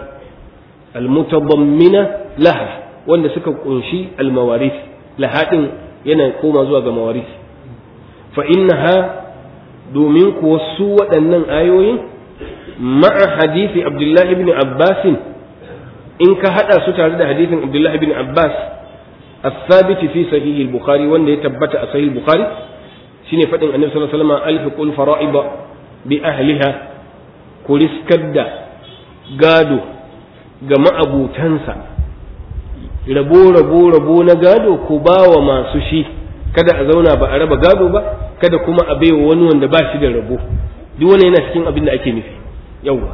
المتضمنة لها wanda suka kunshi almawaris lahadin yana koma zuwa ga mawaris fa innaha domin kuwa su waɗannan ayoyin ma'a hadisi abdullahi ibn abbas in ka hada su tare da hadisin abdullahi ibn abbas الثابت في صحيح البخاري وان يتبت صحيح البخاري شنو فدين النبي صلى الله عليه وسلم الحق الفرائض باهلها كريسكدا gado ga ma'abutansa rabo rabo rabo na gado ko ba wa masu shi kada a zauna ba a raba gado ba kada kuma a baiwa wani wanda ba shi da rabo duk wani yana cikin abin da ake nufi yawwa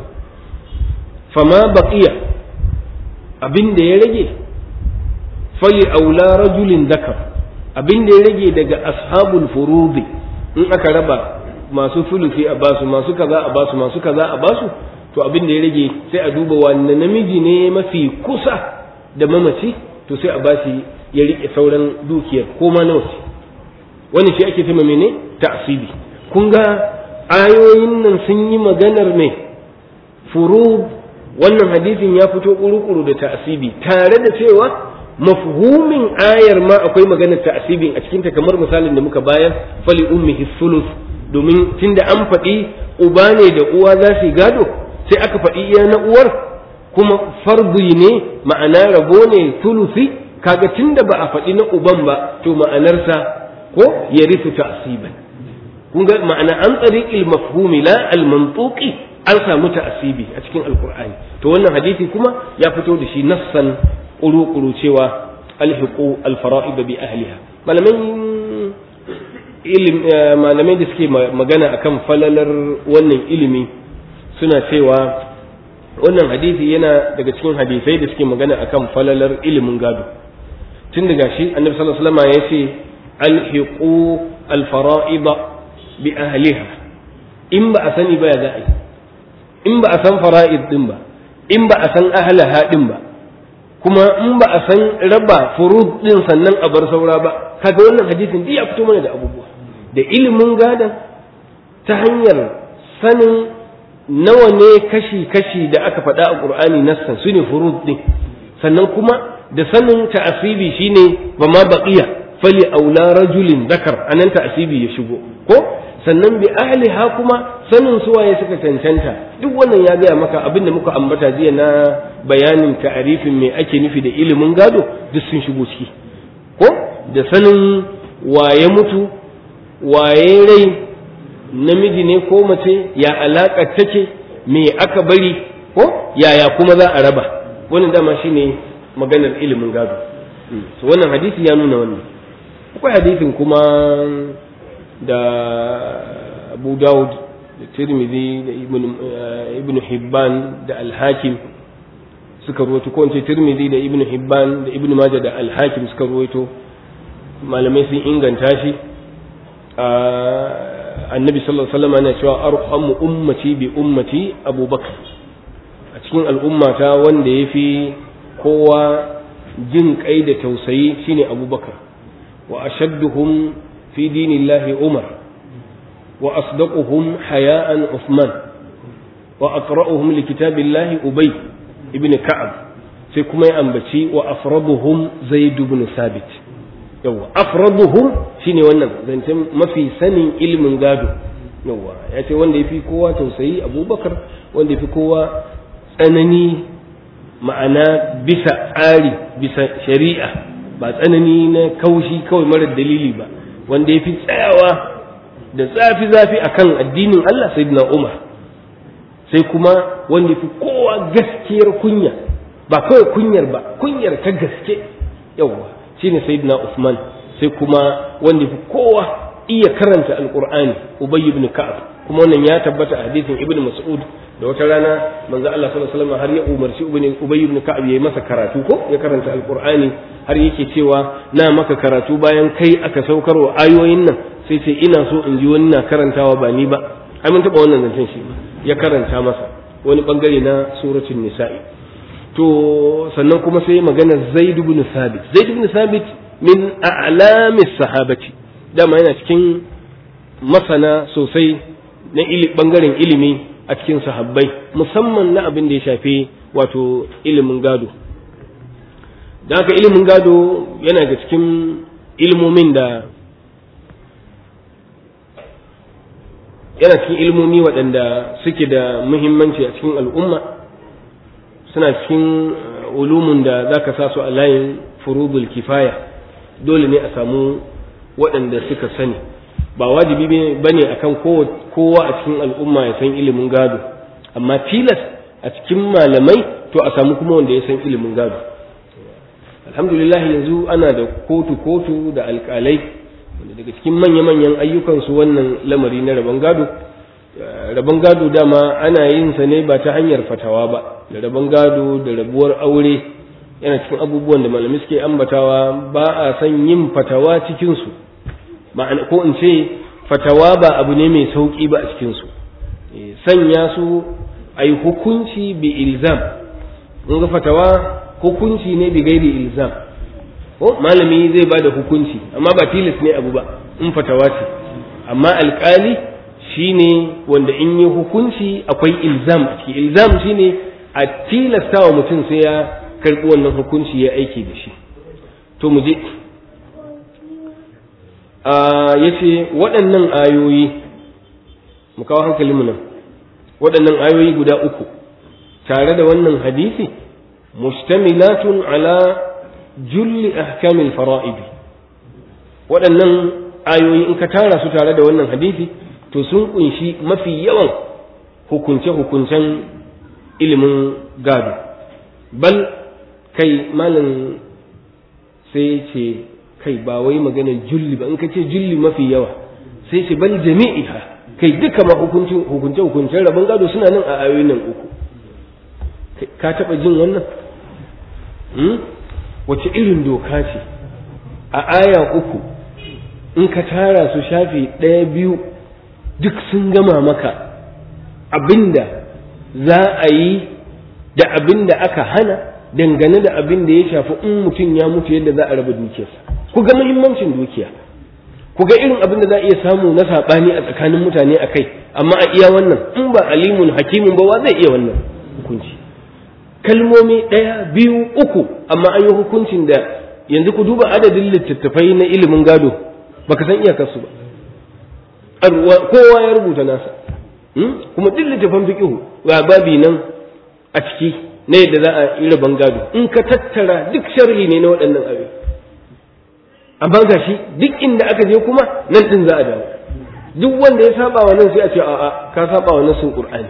fama baqiya abin da ya rage fali aula rajulin zakar abin da ya rage daga ashabul furudi in aka raba masu fulufi a basu masu kaza a basu masu kaza a basu to abin da ya rage sai a duba wanne namiji ne mafi kusa da mamaci to sai a bashi ya rike sauran dukiyar ko ma nawa ce wani shi ake cewa mene ta'sibi kun ga ayoyin nan sun yi maganar me furud wannan hadisin ya fito kuru-kuru da ta'sibi tare da cewa mafhumin ayar ma akwai maganar ta'sibin a cikinta kamar misalin da muka bayar fali ummihi sulus domin tunda an faɗi uba ne da uwa za su gado sai aka faɗi iya na uwar kuma farbu ne ma'ana rabo ne sulusi kaga tunda ba a faɗi na uban ba to ma'anarsa ko ya risu ta'siban kun ga ma'ana an tsariqil mafhumi la al mantuqi an samu ta'sibi a cikin alqur'ani to wannan hadisi kuma ya fito da shi nassan ƙuru-ƙuru cewa alhiqu alfara'id bi ahliha malamin malamai da suke magana akan falalar wannan ilimi suna cewa wannan hadisi yana daga cikin hadisai da suke magana akan falalar ilimin gado tun daga shi annabi sallallahu alaihi wasallam ya ce alhiqu alfara'id bi ahliha in ba a sani ba ya za a yi in ba a san fara'id din ba in ba a san ahlaha din ba kuma in ba a san raba furud din sannan a bar saura ba kaga wannan hadisin duk ya fito mana da abubuwa da ilimin gadan ta hanyar sanin nawa ne kashi-kashi da aka faɗa a ƙur'ani nassan su ne furud din sannan kuma da sanin ta'asibi shine ba ma baqiya fali aula rajulin zakar anan ta'asibi ya shigo ko sannan bi ahliha kuma sanin suwaye suka cancanta duk wannan ya gaya maka abin da muka ambata jiya na bayanin ta'arifin me ake nufi da ilimin gado duk sun shigo ciki ko da sanin waye mutu waye rai namiji ne ko mace ya alaƙa take me aka bari ko yaya kuma za a raba wannan dama shine maganar ilimin gado so wannan hadisi ya nuna wannan akwai hadisin kuma da abu dawud da tirmidhi da ibn hibban da alhakim suka ruwaito ko ce tirmidhi da ibn hibban da ibn majah da alhakim suka ruwaito malamai sun inganta shi annabi sallallahu alaihi wasallam yana cewa arhamu ummati bi ummati abubakar a cikin al'ummata wanda ya fi kowa jin kai da tausayi shine abubakar wa ashadduhum fi dinillahi umar wa asdaquhum haya'an uthman wa aqra'uhum li kitabillahi ubay ibn ka'ab sai kuma ya ambaci wa afraduhum zaid ibn sabit yawa afraduhum shine wannan zancen mafi sanin ilimin gado yawa ya ce wanda ya fi kowa tausayi abubakar wanda ya fi kowa tsanani ma'ana bisa tsari bisa shari'a ba tsanani na kaushi kawai marar dalili ba wanda ya fi tsayawa da zafi-zafi akan addinin Allah sayyidina Umar sai kuma wanda fi kowa gaskiyar kunya ba kawai kunyar ba kunyar ta gaske yawwa shine sayyidina Usman sai kuma wanda fi kowa iya karanta alqur'ani Ubay ibn Ka'ab kuma wannan ya tabbata a hadisin Ibn Mas'ud da wata rana manzo Allah sallallahu alaihi wasallam har ya umarci Ubay ibn Ka'ab yayi masa karatu ko ya karanta alqur'ani har yake cewa na maka karatu bayan kai aka saukarwa ayoyin nan sai sai ina so in ji wani na karantawa ba ni ba ai mun taba wannan zancen shi ya karanta masa wani bangare na suratul nisa'i to sannan kuma sai magana Zaid ibn Thabit Zaid ibn Thabit min a'lamis sahabati dama yana cikin masana sosai na ili bangaren ilimi a cikin sahabbai musamman na abin da ya shafi wato ilimin gado da haka ilimin gado yana ga cikin ilmomin da yana cikin ilmomi waɗanda suke da muhimmanci a cikin al'umma suna cikin ulumun da za ka sa su a layin furudul kifaya dole ne a samu waɗanda suka sani ba wajibi ba ne a kan kowa a cikin al'umma ya san ilimin gado amma tilas a cikin malamai to a samu kuma wanda ya san ilimin gado alhamdulillah yanzu ana da kotu-kotu da alƙalai wanda daga cikin manya-manyan ayyukansu wannan lamari na rabon gado rabon gado dama ana yin sa ne ba ta hanyar fatawa ba da rabon gado da rabuwar aure yana cikin abubuwan da malamai suke ambatawa ba a san yin fatawa cikinsu ma'ana ko in ce fatawa ba abu ne mai sauƙi ba a cikinsu sanya su a yi hukunci bi ilzam in ga fatawa hukunci ne bi gairi ilzam ko malami zai ba da hukunci amma ba tilas ne abu ba in fatawa ce amma alƙali shine wanda in yi hukunci akwai ilzam a ciki ilzam shine a tilasta wa mutum sai ya karɓi wannan hukunci ya aiki da shi to mu je ya ce waɗannan ayoyi mu kawo hankalinmu nan waɗannan ayoyi guda uku tare da wannan hadisi mustamilatun ala julli ahkamil fara'idi waɗannan ayoyi in ka tara su tare da wannan hadisi to sun kunshi mafi yawan hukunce-hukuncen ilimin gado bal kai malam sai ce kai ba wai maganar julli ba in ka ce julli mafi yawa sai ce bal jami'iha kai duka ma hukunce-hukuncen rabon gado suna nan a ayoyin nan uku ka taɓa jin wannan wace irin doka ce a aya uku in ka tara su shafi ɗaya biyu duk sun gama maka abinda za a yi da abinda aka hana dangane da abin da ya shafi in mutum ya mutu yadda za a raba dukiyarsa ku ga muhimmancin dukiya ku ga irin abin da za a iya samu na saɓani a tsakanin mutane a kai amma a iya wannan in ba alimun hakimin ba wa zai iya wannan hukunci kalmomi ɗaya biyu uku amma an yi hukuncin da yanzu ku duba adadin littattafai na ilimin gado baka san iyakarsu ba kowa ya rubuta nasa kuma duk littattafan fiqihu ga babi nan a ciki na yadda za a yi rabon gado in ka tattara duk sharhi ne na waɗannan abin amma ga shi duk inda aka je kuma nan ɗin za a dawo duk wanda ya saba wa nan sai a ce a'a ka saba wa nasin qur'ani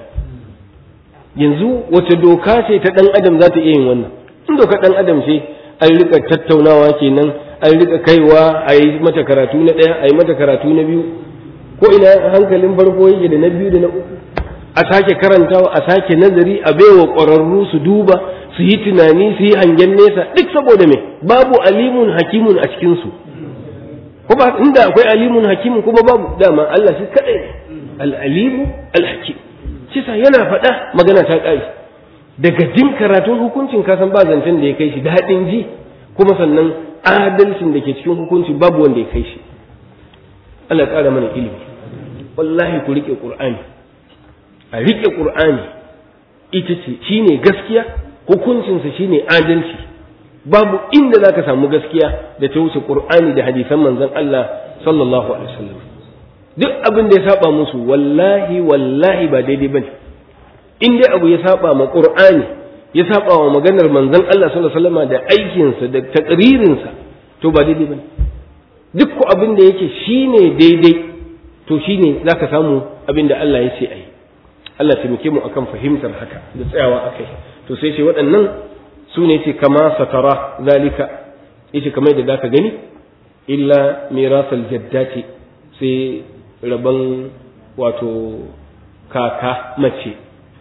yanzu wace doka ce ta ɗan adam za ta iya yin wannan in doka ɗan adam ce an rika tattaunawa kenan an rika kaiwa a yi mata karatu na ɗaya a yi mata karatu na biyu ko ina hankalin farko yake da na biyu da na uku a sake karantawa a sake nazari a baiwa ƙwararru su duba su yi tunani su yi hangen nesa duk saboda me babu alimun hakimun a cikinsu ko ba inda akwai alimun hakimun kuma babu dama Allah shi kadai ne al-alimu al-hakim kisa yana faɗa magana ta ƙari daga jin karatun hukuncin kasan ba zancen da ya kai shi daɗin ji kuma sannan adalcin da ke cikin hukunci babu wanda ya kai shi Allah ƙara mana ilimi wallahi ku riƙe ƙur'ani a riƙe ƙur'ani ita ce shine gaskiya hukuncinsa shine adalci babu inda za ka samu gaskiya da ta wuce ƙur'ani da hadisan manzon Allah sallallahu alaihi wasallam duk abin da ya saba musu wallahi wallahi ba daidai bane in dai abu ya saba ma qur'ani ya saba wa maganar manzon Allah sallallahu alaihi wasallam da aikinsa da takririnsa to ba daidai bane duk ko abin da yake shine daidai to shine zaka samu abin da Allah ya ce ai Allah taimake mu akan fahimtar haka da tsayawa akai to sai ce waɗannan su ne ce kama satara zalika yace kamar da zaka gani illa mirasal jaddati sai rabon wato kaka mace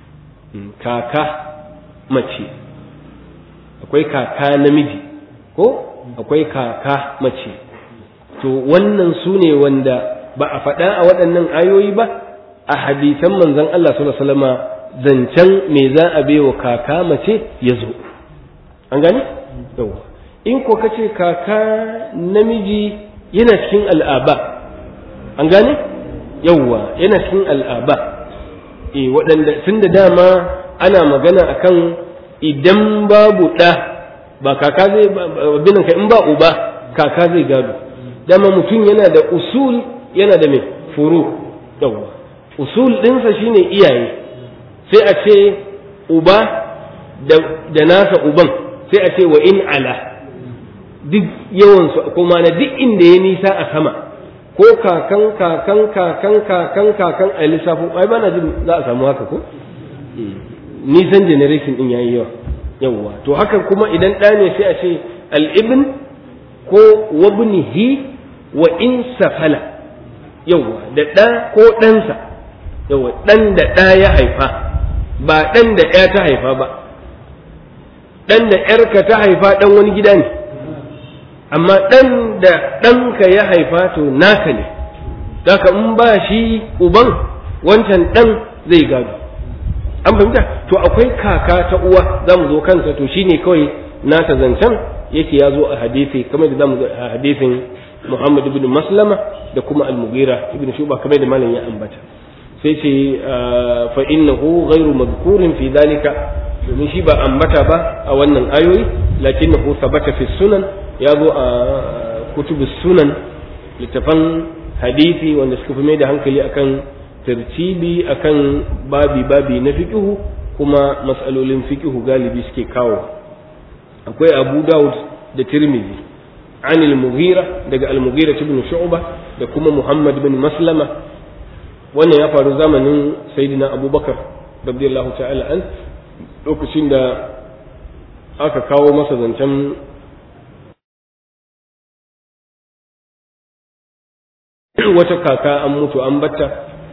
kaka mace akwai kaka namiji ko akwai kaka mace to wannan su ne wanda ba a faɗa a waɗannan ayoyi ba a hadisan manzon Allah sallallahu alaihi wasallama zancen me za a baiwa kaka mace ya zo an gane yawa in ko kace kaka namiji yana cikin al'aba an gane yawa yana cikin al'aba eh waɗanda tun da dama ana magana akan idan babu ɗa ba kaka zai binan ka in ba uba kaka zai gado dama mutum yana da usul yana da mai furu yawa usul ɗinsa shine iyaye sai a ce uba da nasa uban sai a ce wa in ala duk yawansu kuma na duk inda ya nisa a sama ko kakan kakan kakan kakan kakan a lissafin ai ba na jin za a samu haka ko nisan generation din yayi yawa yawwa to haka kuma idan ɗa ne sai a ce al-ibn ko wabnihi wa in safala yawwa da ɗa ko ɗansa yawwa ɗan da ɗa ya haifa ba ɗan da ɗaya ta haifa ba ɗan da ‘yarka ta haifa ɗan wani gida ne amma ɗan da ɗanka ya haifa to naka ne daga in ba shi uban wancan ɗan zai gado an fahimta to akwai kaka ta uwa za mu zo kansa to shine kawai nata zancen yake ya zo a hadisi kamar da za mu zo a hadisin Muhammad ibn Maslama da kuma Al-Mughira ibn Shuba kamar da malam ya ambata sai ce fa innahu ghairu madhkurin fi dhalika domin shi ba ambata ba a wannan ayoyi lakinnahu thabata fi sunan ya zo a kutubu sunan littafan hadisi wanda suka fi mai da hankali akan tartibi akan babi babi na fiqhu kuma mas'alolin fiqhu galibi suke kawo akwai Abu Dawud da Tirmidhi عن المغيرة دقى المغيرة بن شعبة دكما محمد بن مسلمة wannan ya faru zamanin sayyidina abubakar radiyallahu ta'ala an lokacin da aka kawo masa zancen wata kaka an mutu an batta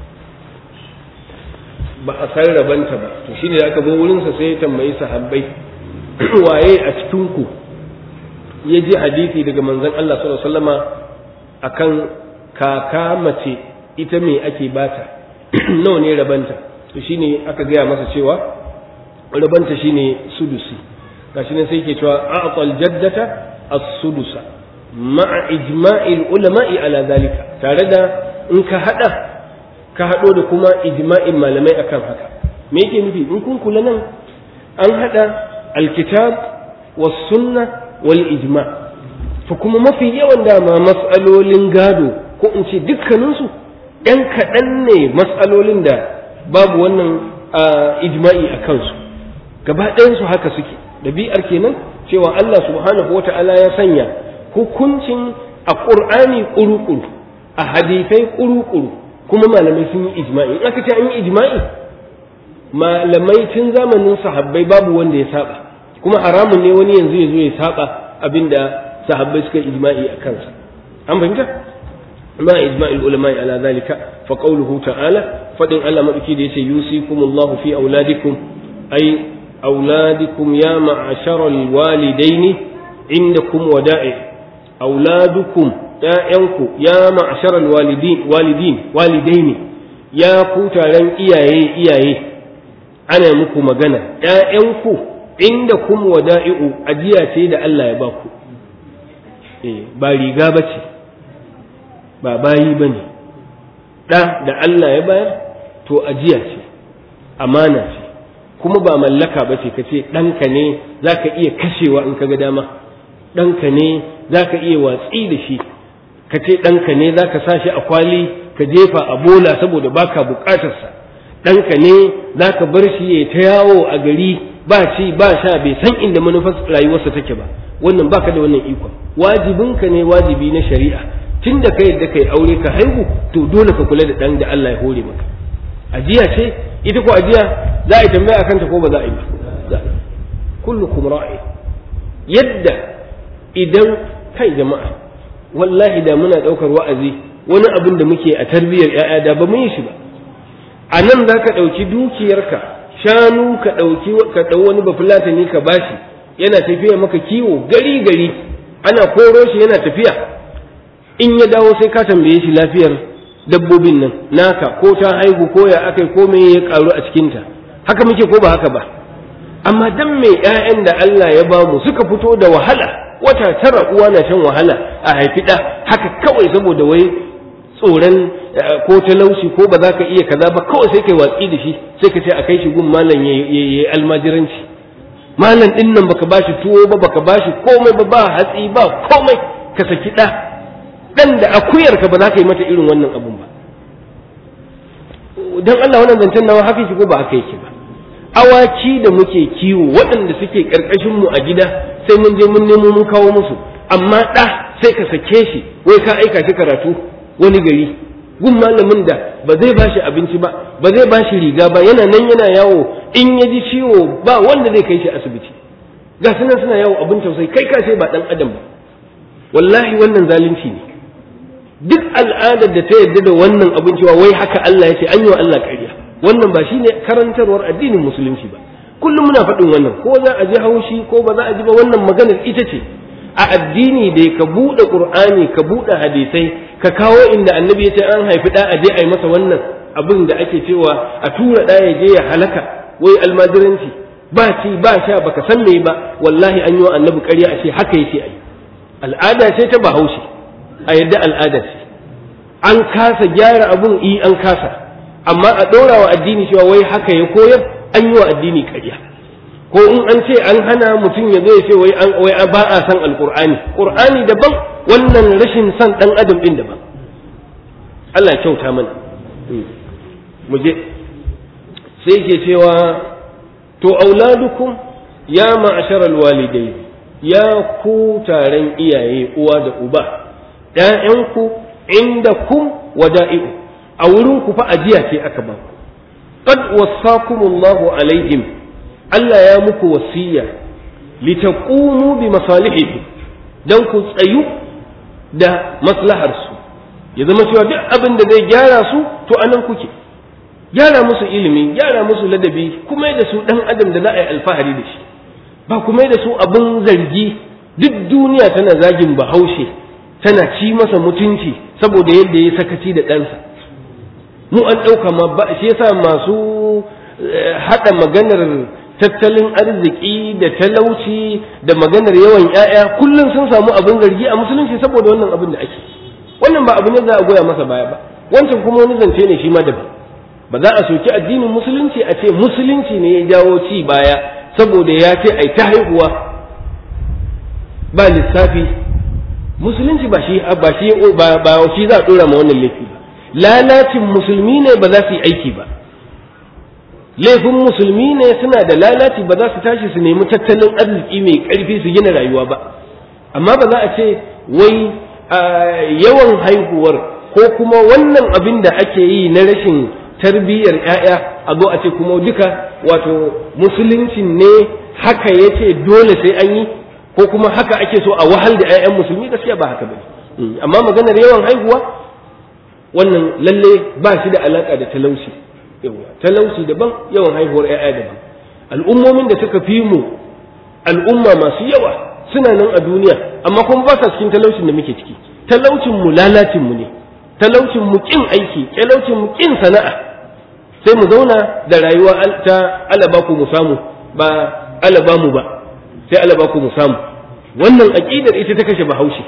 ba a san rabanta ba to shine da aka zo wurinsa sai ya tambayi sahabbai waye a cikin ku ya ji hadisi daga manzon Allah sallallahu alaihi wasallama akan kaka mace ita me ake bata nawa ne rabanta to shine aka gaya masa cewa rabanta shine sudusi gashi nan sai ke cewa a'qal jaddata as-sudusa ma'a ijma'il ulama'i ala zalika tare da in ka hada ka hado da kuma ijma'in malamai akan haka me yake nufi in kun kula nan an hada alkitab was sunna wal ijma to kuma mafi yawan dama mas'alolin gado ko in ce dukkaninsu ‘yan kaɗan ne matsalolin da babu wannan ijma'i a kansu gaba ɗayansu haka suke ɗabi'ar kenan cewa Allah subhanahu wa ta'ala ya sanya hukuncin a ƙur'ani ƙuru-ƙuru a hadisai ƙuru-ƙuru kuma malamai sun yi ijma'i in aka ce an yi ijma'i malamai tun zamanin sahabbai babu wanda ya saba kuma haramun ne wani yanzu ya zo ya saba abinda sahabbai suka ijma'i a kansa an fahimta ما إجماع العلماء على ذلك فقوله تعالى فدن الله مدكي دي يوصيكم الله في أولادكم أي أولادكم يا معشر الوالدين عندكم ودائع أولادكم يا أنكو يا معشر الوالدين والدين والدين يا كوتا لن إياي إياي أنا مكو مغنى يا أنكو عندكم ودائع أجيا سيد الله يباكو إيه بالي غابتي ba bayi ba ne ɗa da Allah ya bayar to ajiya ce amana ce kuma ba mallaka ba ce ka ce ɗanka ne za ka iya kashewa in ka ga dama ɗanka ne za ka iya watsi da shi ka ce ɗanka ne za ka sa shi a kwali ka jefa a bola saboda baka buƙatarsa ɗanka ne za ka bar shi ya ta yawo a gari ba ci ba sha bai san inda manufar rayuwarsa take ba wannan baka da wannan ikon wajibinka ne wajibi na shari'a tun da ka yadda ka yi aure ka haihu to dole ka kula da ɗan da Allah ya hore maka ajiya ce ita ko ajiya za a yi tambaya akan ta ko ba za a yi ba kullukum ra'i yadda idan kai jama'a wallahi da muna daukar wa'azi wani abin da muke a tarbiyyar ƴaƴa da ba mu yi shi ba a nan za ka ɗauki dukiyarka shanu ka ɗauki ka ɗau wani bafulatani ka bashi yana tafiya maka kiwo gari gari ana koro shi yana tafiya in ya dawo sai ka tambaye shi lafiyar dabbobin nan naka ko ta haihu ko ya akai ko me ya karu a cikinta haka muke ko ba haka ba amma dan me ƴaƴan da Allah ya bamu suka fito da wahala wata tara uwa na shan wahala a haifi ɗa haka kawai saboda wai tsoron ko talauci ko ba za ka iya kaza ba kawai sai kai watsi da shi sai ka ce a kai shi gun malam ya yi almajiranci malam din nan baka bashi tuwo ba baka bashi komai ba ba hatsi ba komai ka saki ɗa ɗan da akuyar ka ba za ka yi mata irin wannan abun ba dan Allah wannan zancen nawa haka shi ko ba haka yake ba awaki da muke kiwo waɗanda suke ƙarƙashin mu a gida sai mun je mun nemo mun kawo musu amma ɗa sai ka sake shi wai ka aika shi karatu wani gari gun malamin da ba zai ba shi abinci ba ba zai ba shi riga ba yana nan yana yawo in ya ji ciwo ba wanda zai kai shi asibiti ga suna suna yawo abin tausayi kai ka ce ba ɗan adam ba wallahi wannan zalunci ne duk al'adar da ta yarda da wannan abin cewa wai haka Allah ya ce an yi wa Allah ƙarya wannan ba shine karantarwar addinin musulunci ba kullum muna faɗin wannan ko za a ji haushi ko ba za a ji ba wannan maganar ita ce a addini da ka buɗe qur'ani ka buɗe hadisai ka kawo inda annabi ya ce an haifi ɗa a je a yi masa wannan abin da ake cewa a tura ɗa ya je ya halaka wai almajiranci ba ci ba sha baka san me ba wallahi an yi wa annabi ƙarya a ce haka yake ai al'ada ce ta bahaushe a yadda al'ada ce an kasa gyara abun i an kasa amma a ɗora wa addini cewa wai haka ya koyar an yi wa addini ƙarya ko in an ce an hana mutum ya zo ya ce wai an wai ba a san alqur'ani qur'ani daban wannan rashin san dan adam din daban Allah ya kyauta mana mu je sai ke cewa to auladukum ya ma'ashar alwalidai ya ku taron iyaye uwa da uba ƴaƴanku inda kum wada'i'u a wurin ku fa ajiya ce aka ba ku qad wassakumullahu alaihim Allah ya muku wasiya litaqumu bi masalihihi dan ku tsayu da maslahar su ya zama cewa duk abin da zai gyara su to anan kuke gyara musu ilimi gyara musu ladabi kuma da su dan adam da za a yi alfahari da shi ba kuma da su abin zargi duk duniya tana zagin bahaushe tana ci masa mutunci saboda yadda ya sakaci da ɗansa mu an ɗauka ma ba shi yasa masu haɗa maganar tattalin arziki da talauci da maganar yawan ‘ya'ya kullum sun samu abin zargi a musulunci saboda wannan abin da ake wannan ba abu ne za a goya masa baya ba wancan kuma wani zance ne shi ma daban ba za a soki addinin musulunci a ce musulunci ne ya jawo ci baya saboda ya ce ai ta haihuwa ba lissafi musulunci ba shi ba shi ba shi za a dora ma wannan laifi ba lalacin musulmi ne ba za su yi aiki ba laifin musulmi ne suna da lalaci ba za su tashi su nemi tattalin arziki mai karfi su gina rayuwa ba amma ba za a ce wai yawan haihuwar ko kuma wannan abin da ake yi na rashin tarbiyyar 'ya'ya a zo a ce kuma duka wato musulunci ne haka ya ce dole sai an yi ko kuma haka ake so a wahal da 'ya'yan musulmi gaskiya ba haka bane amma maganar yawan haihuwa wannan lalle ba shi da alaka da talauci yawa talauci daban yawan haihuwar 'ya'ya daban al'ummomin da suka fi mu al'umma masu yawa suna nan a duniya amma kuma ba sa cikin talaucin da muke ciki talaucin mu lalacin mu ne talaucin mu kin aiki talaucin mu kin sana'a sai mu zauna da rayuwa ta alaba ku mu samu ba alaba mu ba sai alaba ku mu samu wannan aqidar ita ta kashe bahaushe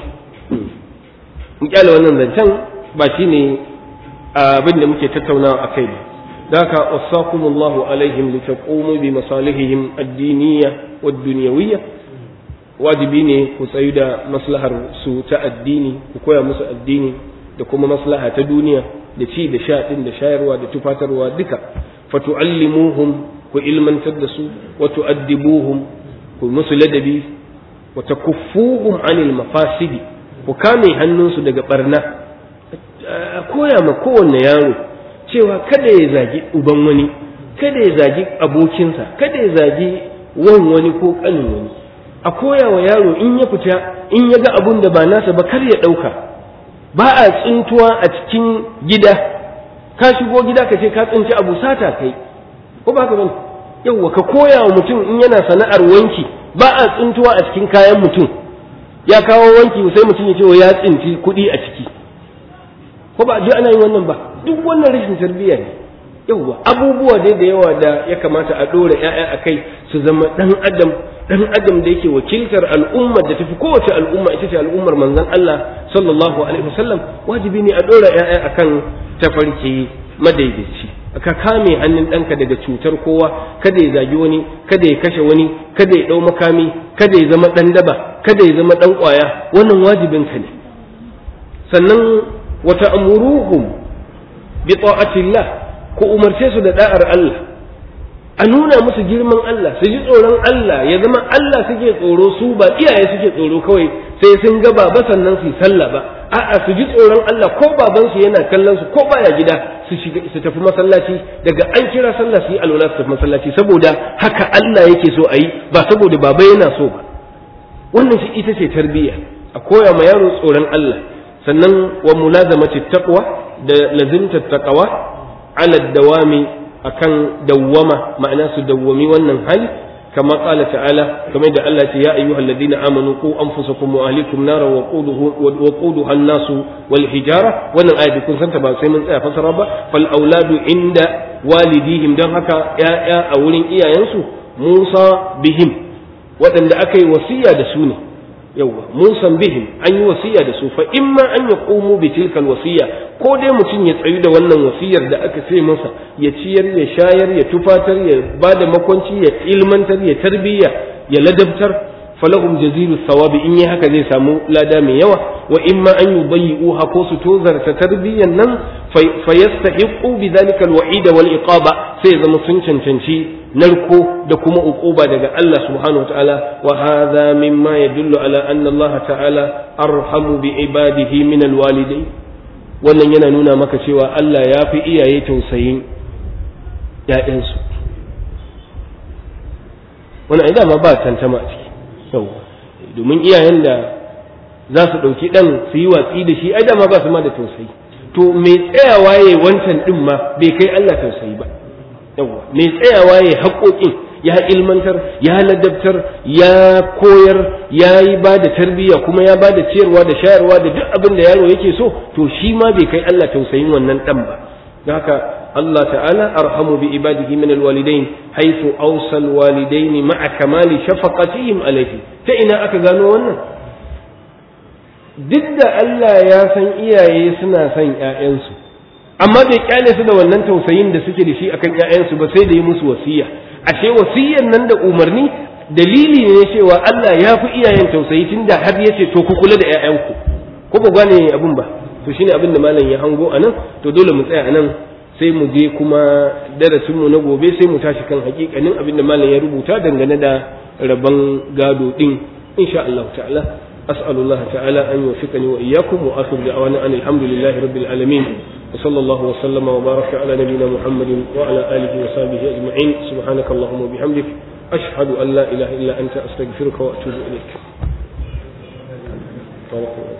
in kyale wannan zancen ba shine abin da muke tattaunawa akai ba ذاك وصاكم الله عليهم لتقوموا بمصالحهم الدينية والدنيوية wajibi ne ku tsayu da maslahar su ta addini ku koya musu addini da kuma maslaha ta duniya da ci da sha din da shayarwa da tufatarwa duka fatu'allimuhum ku ilmantar da su wa tu'addibuhum ku musu ladabi wa takuffuhum anil mafasidi ku kame hannunsu daga barna a koya ma kowanne yaro cewa kada ya zagi uban wani kada ya zagi abokinsa kada ya zagi wan wani ko kanin wani a koya wa yaro in ya fita in ya ga abun da ba nasa ba kar ya ɗauka ba a tsintuwa a cikin gida ka shigo gida ka ce ka tsinci abu sata kai ko ba ka bane yawwa ka koya wa mutum in yana sana'ar wanki ba a tsintuwa a cikin kayan mutum ya kawo wanki sai mutum ya ce wa ya tsinci kuɗi a ciki ko ba ji ana yin wannan ba duk wannan rashin tarbiyya ne yawwa abubuwa dai da yawa da ya kamata a ɗora ‘ya'ya a kai su zama ɗan adam ɗan adam da yake wakiltar al'ummar da tafi kowace al'umma ita ce al'ummar manzon Allah sallallahu alaihi wasallam wajibi ne a ɗora ‘ya'ya akan tafarki madaidaici ka kame hannun ɗanka daga cutar kowa kada ya zagi wani kada ya kashe wani kada ya ɗau makami kada ya zama ɗan daba kada ya zama ɗan ƙwaya wannan wajibinka ne sannan wata amuruhum bi ta'atillah ku umarce su da da'ar Allah a nuna musu girman Allah su ji tsoron Allah ya zama Allah suke tsoro su ba iyaye suke tsoro kawai sai sun ga baba sannan su yi sallah ba a'a su ji tsoron Allah ko babansu yana kallon su ko baya gida su shiga su tafi masallaci daga an kira sallah su yi alwala su tafi masallaci saboda haka Allah yake so a yi ba saboda baba yana so ba wannan shi ita ce tarbiyya a koya ma yaro tsoron Allah sannan wa mulazamati taqwa da lazimta taqwa ala dawami akan dawwama ma'ana su dawwami wannan hali kama qala ta'ala kamar da Allah ce ya ayyuhal ladina amanu qu anfusakum wa ahlikum nara wa quduhu wa quduha an-nas wal hijara wannan ayat kun santa ba sai mun tsaya fasara ba fal auladu inda walidihim dan haka ya'ya a wurin iyayensu Musa bihim waɗanda aka yi wasiya da su ne yawwa musan bihim an yi wasiya da su fa imma an ya komo bi tilkal wasiya ko dai mutum ya tsayu da wannan wasiyar da aka ce masa ya ciyar ya shayar ya tufatar ya ba da makwanci ya ilmantar ya tarbiyya ya ladabtar falahum jazilu sawabi in yi haka zai samu lada mai yawa wa imma an yubayyi'uha ko su tozarta tarbiyyan nan fa yastahiqu bi dhalika alwa'id wal iqaba sai zama sun cancanci narko da kuma uquba daga Allah subhanahu wataala wa hadha mimma yadullu ala anna Allah ta'ala arhamu bi ibadihi min alwalidain wannan yana nuna maka cewa Allah ya fi iyaye tausayin ‘ya'yansu wannan ai dama ba tantama a ciki yau domin iyayen da za su ɗauki ɗan su yi watsi da shi ai dama ba su ma da tausayi to mai tsayawa ya wancan ɗin ma bai kai Allah tausayi ba yawa mai tsayawa ya haƙoƙin ya ilmantar ya ladabtar ya koyar ya yi ba da tarbiyya kuma ya ba da ciyarwa da shayarwa da duk abin da yaro yake so to shi ma bai kai Allah tausayin wannan ɗan ba don haka Allah ta'ala arhamu bi ibadihi min alwalidain haythu awsa alwalidain ma'a kamali shafaqatihim alayhi ta ina aka gano wannan duk da Allah ya san iyaye suna son ƴaƴansu amma bai kyale su da wannan tausayin da suke da shi akan ƴaƴansu ba sai da yi musu wasiya ashe wasiyyan nan da umarni dalili ne cewa Allah ya fi iyayen tausayi tunda har yace to ku kula da ƴaƴanku ko ba gane abin ba to shine abin da malam ya hango anan to dole mu tsaya anan sai mu je kuma darasin mu na gobe sai mu tashi kan hakikanin abin da malam ya rubuta dangane da rabon gado din insha Allah ta'ala أسأل الله تعالى أن يوفقني وإياكم وآخر دعوانا أن الحمد لله رب العالمين وصلى الله وسلم وبارك على نبينا محمد وعلى آله وصحبه أجمعين سبحانك اللهم وبحمدك أشهد أن لا إله إلا أنت أستغفرك وأتوب إليك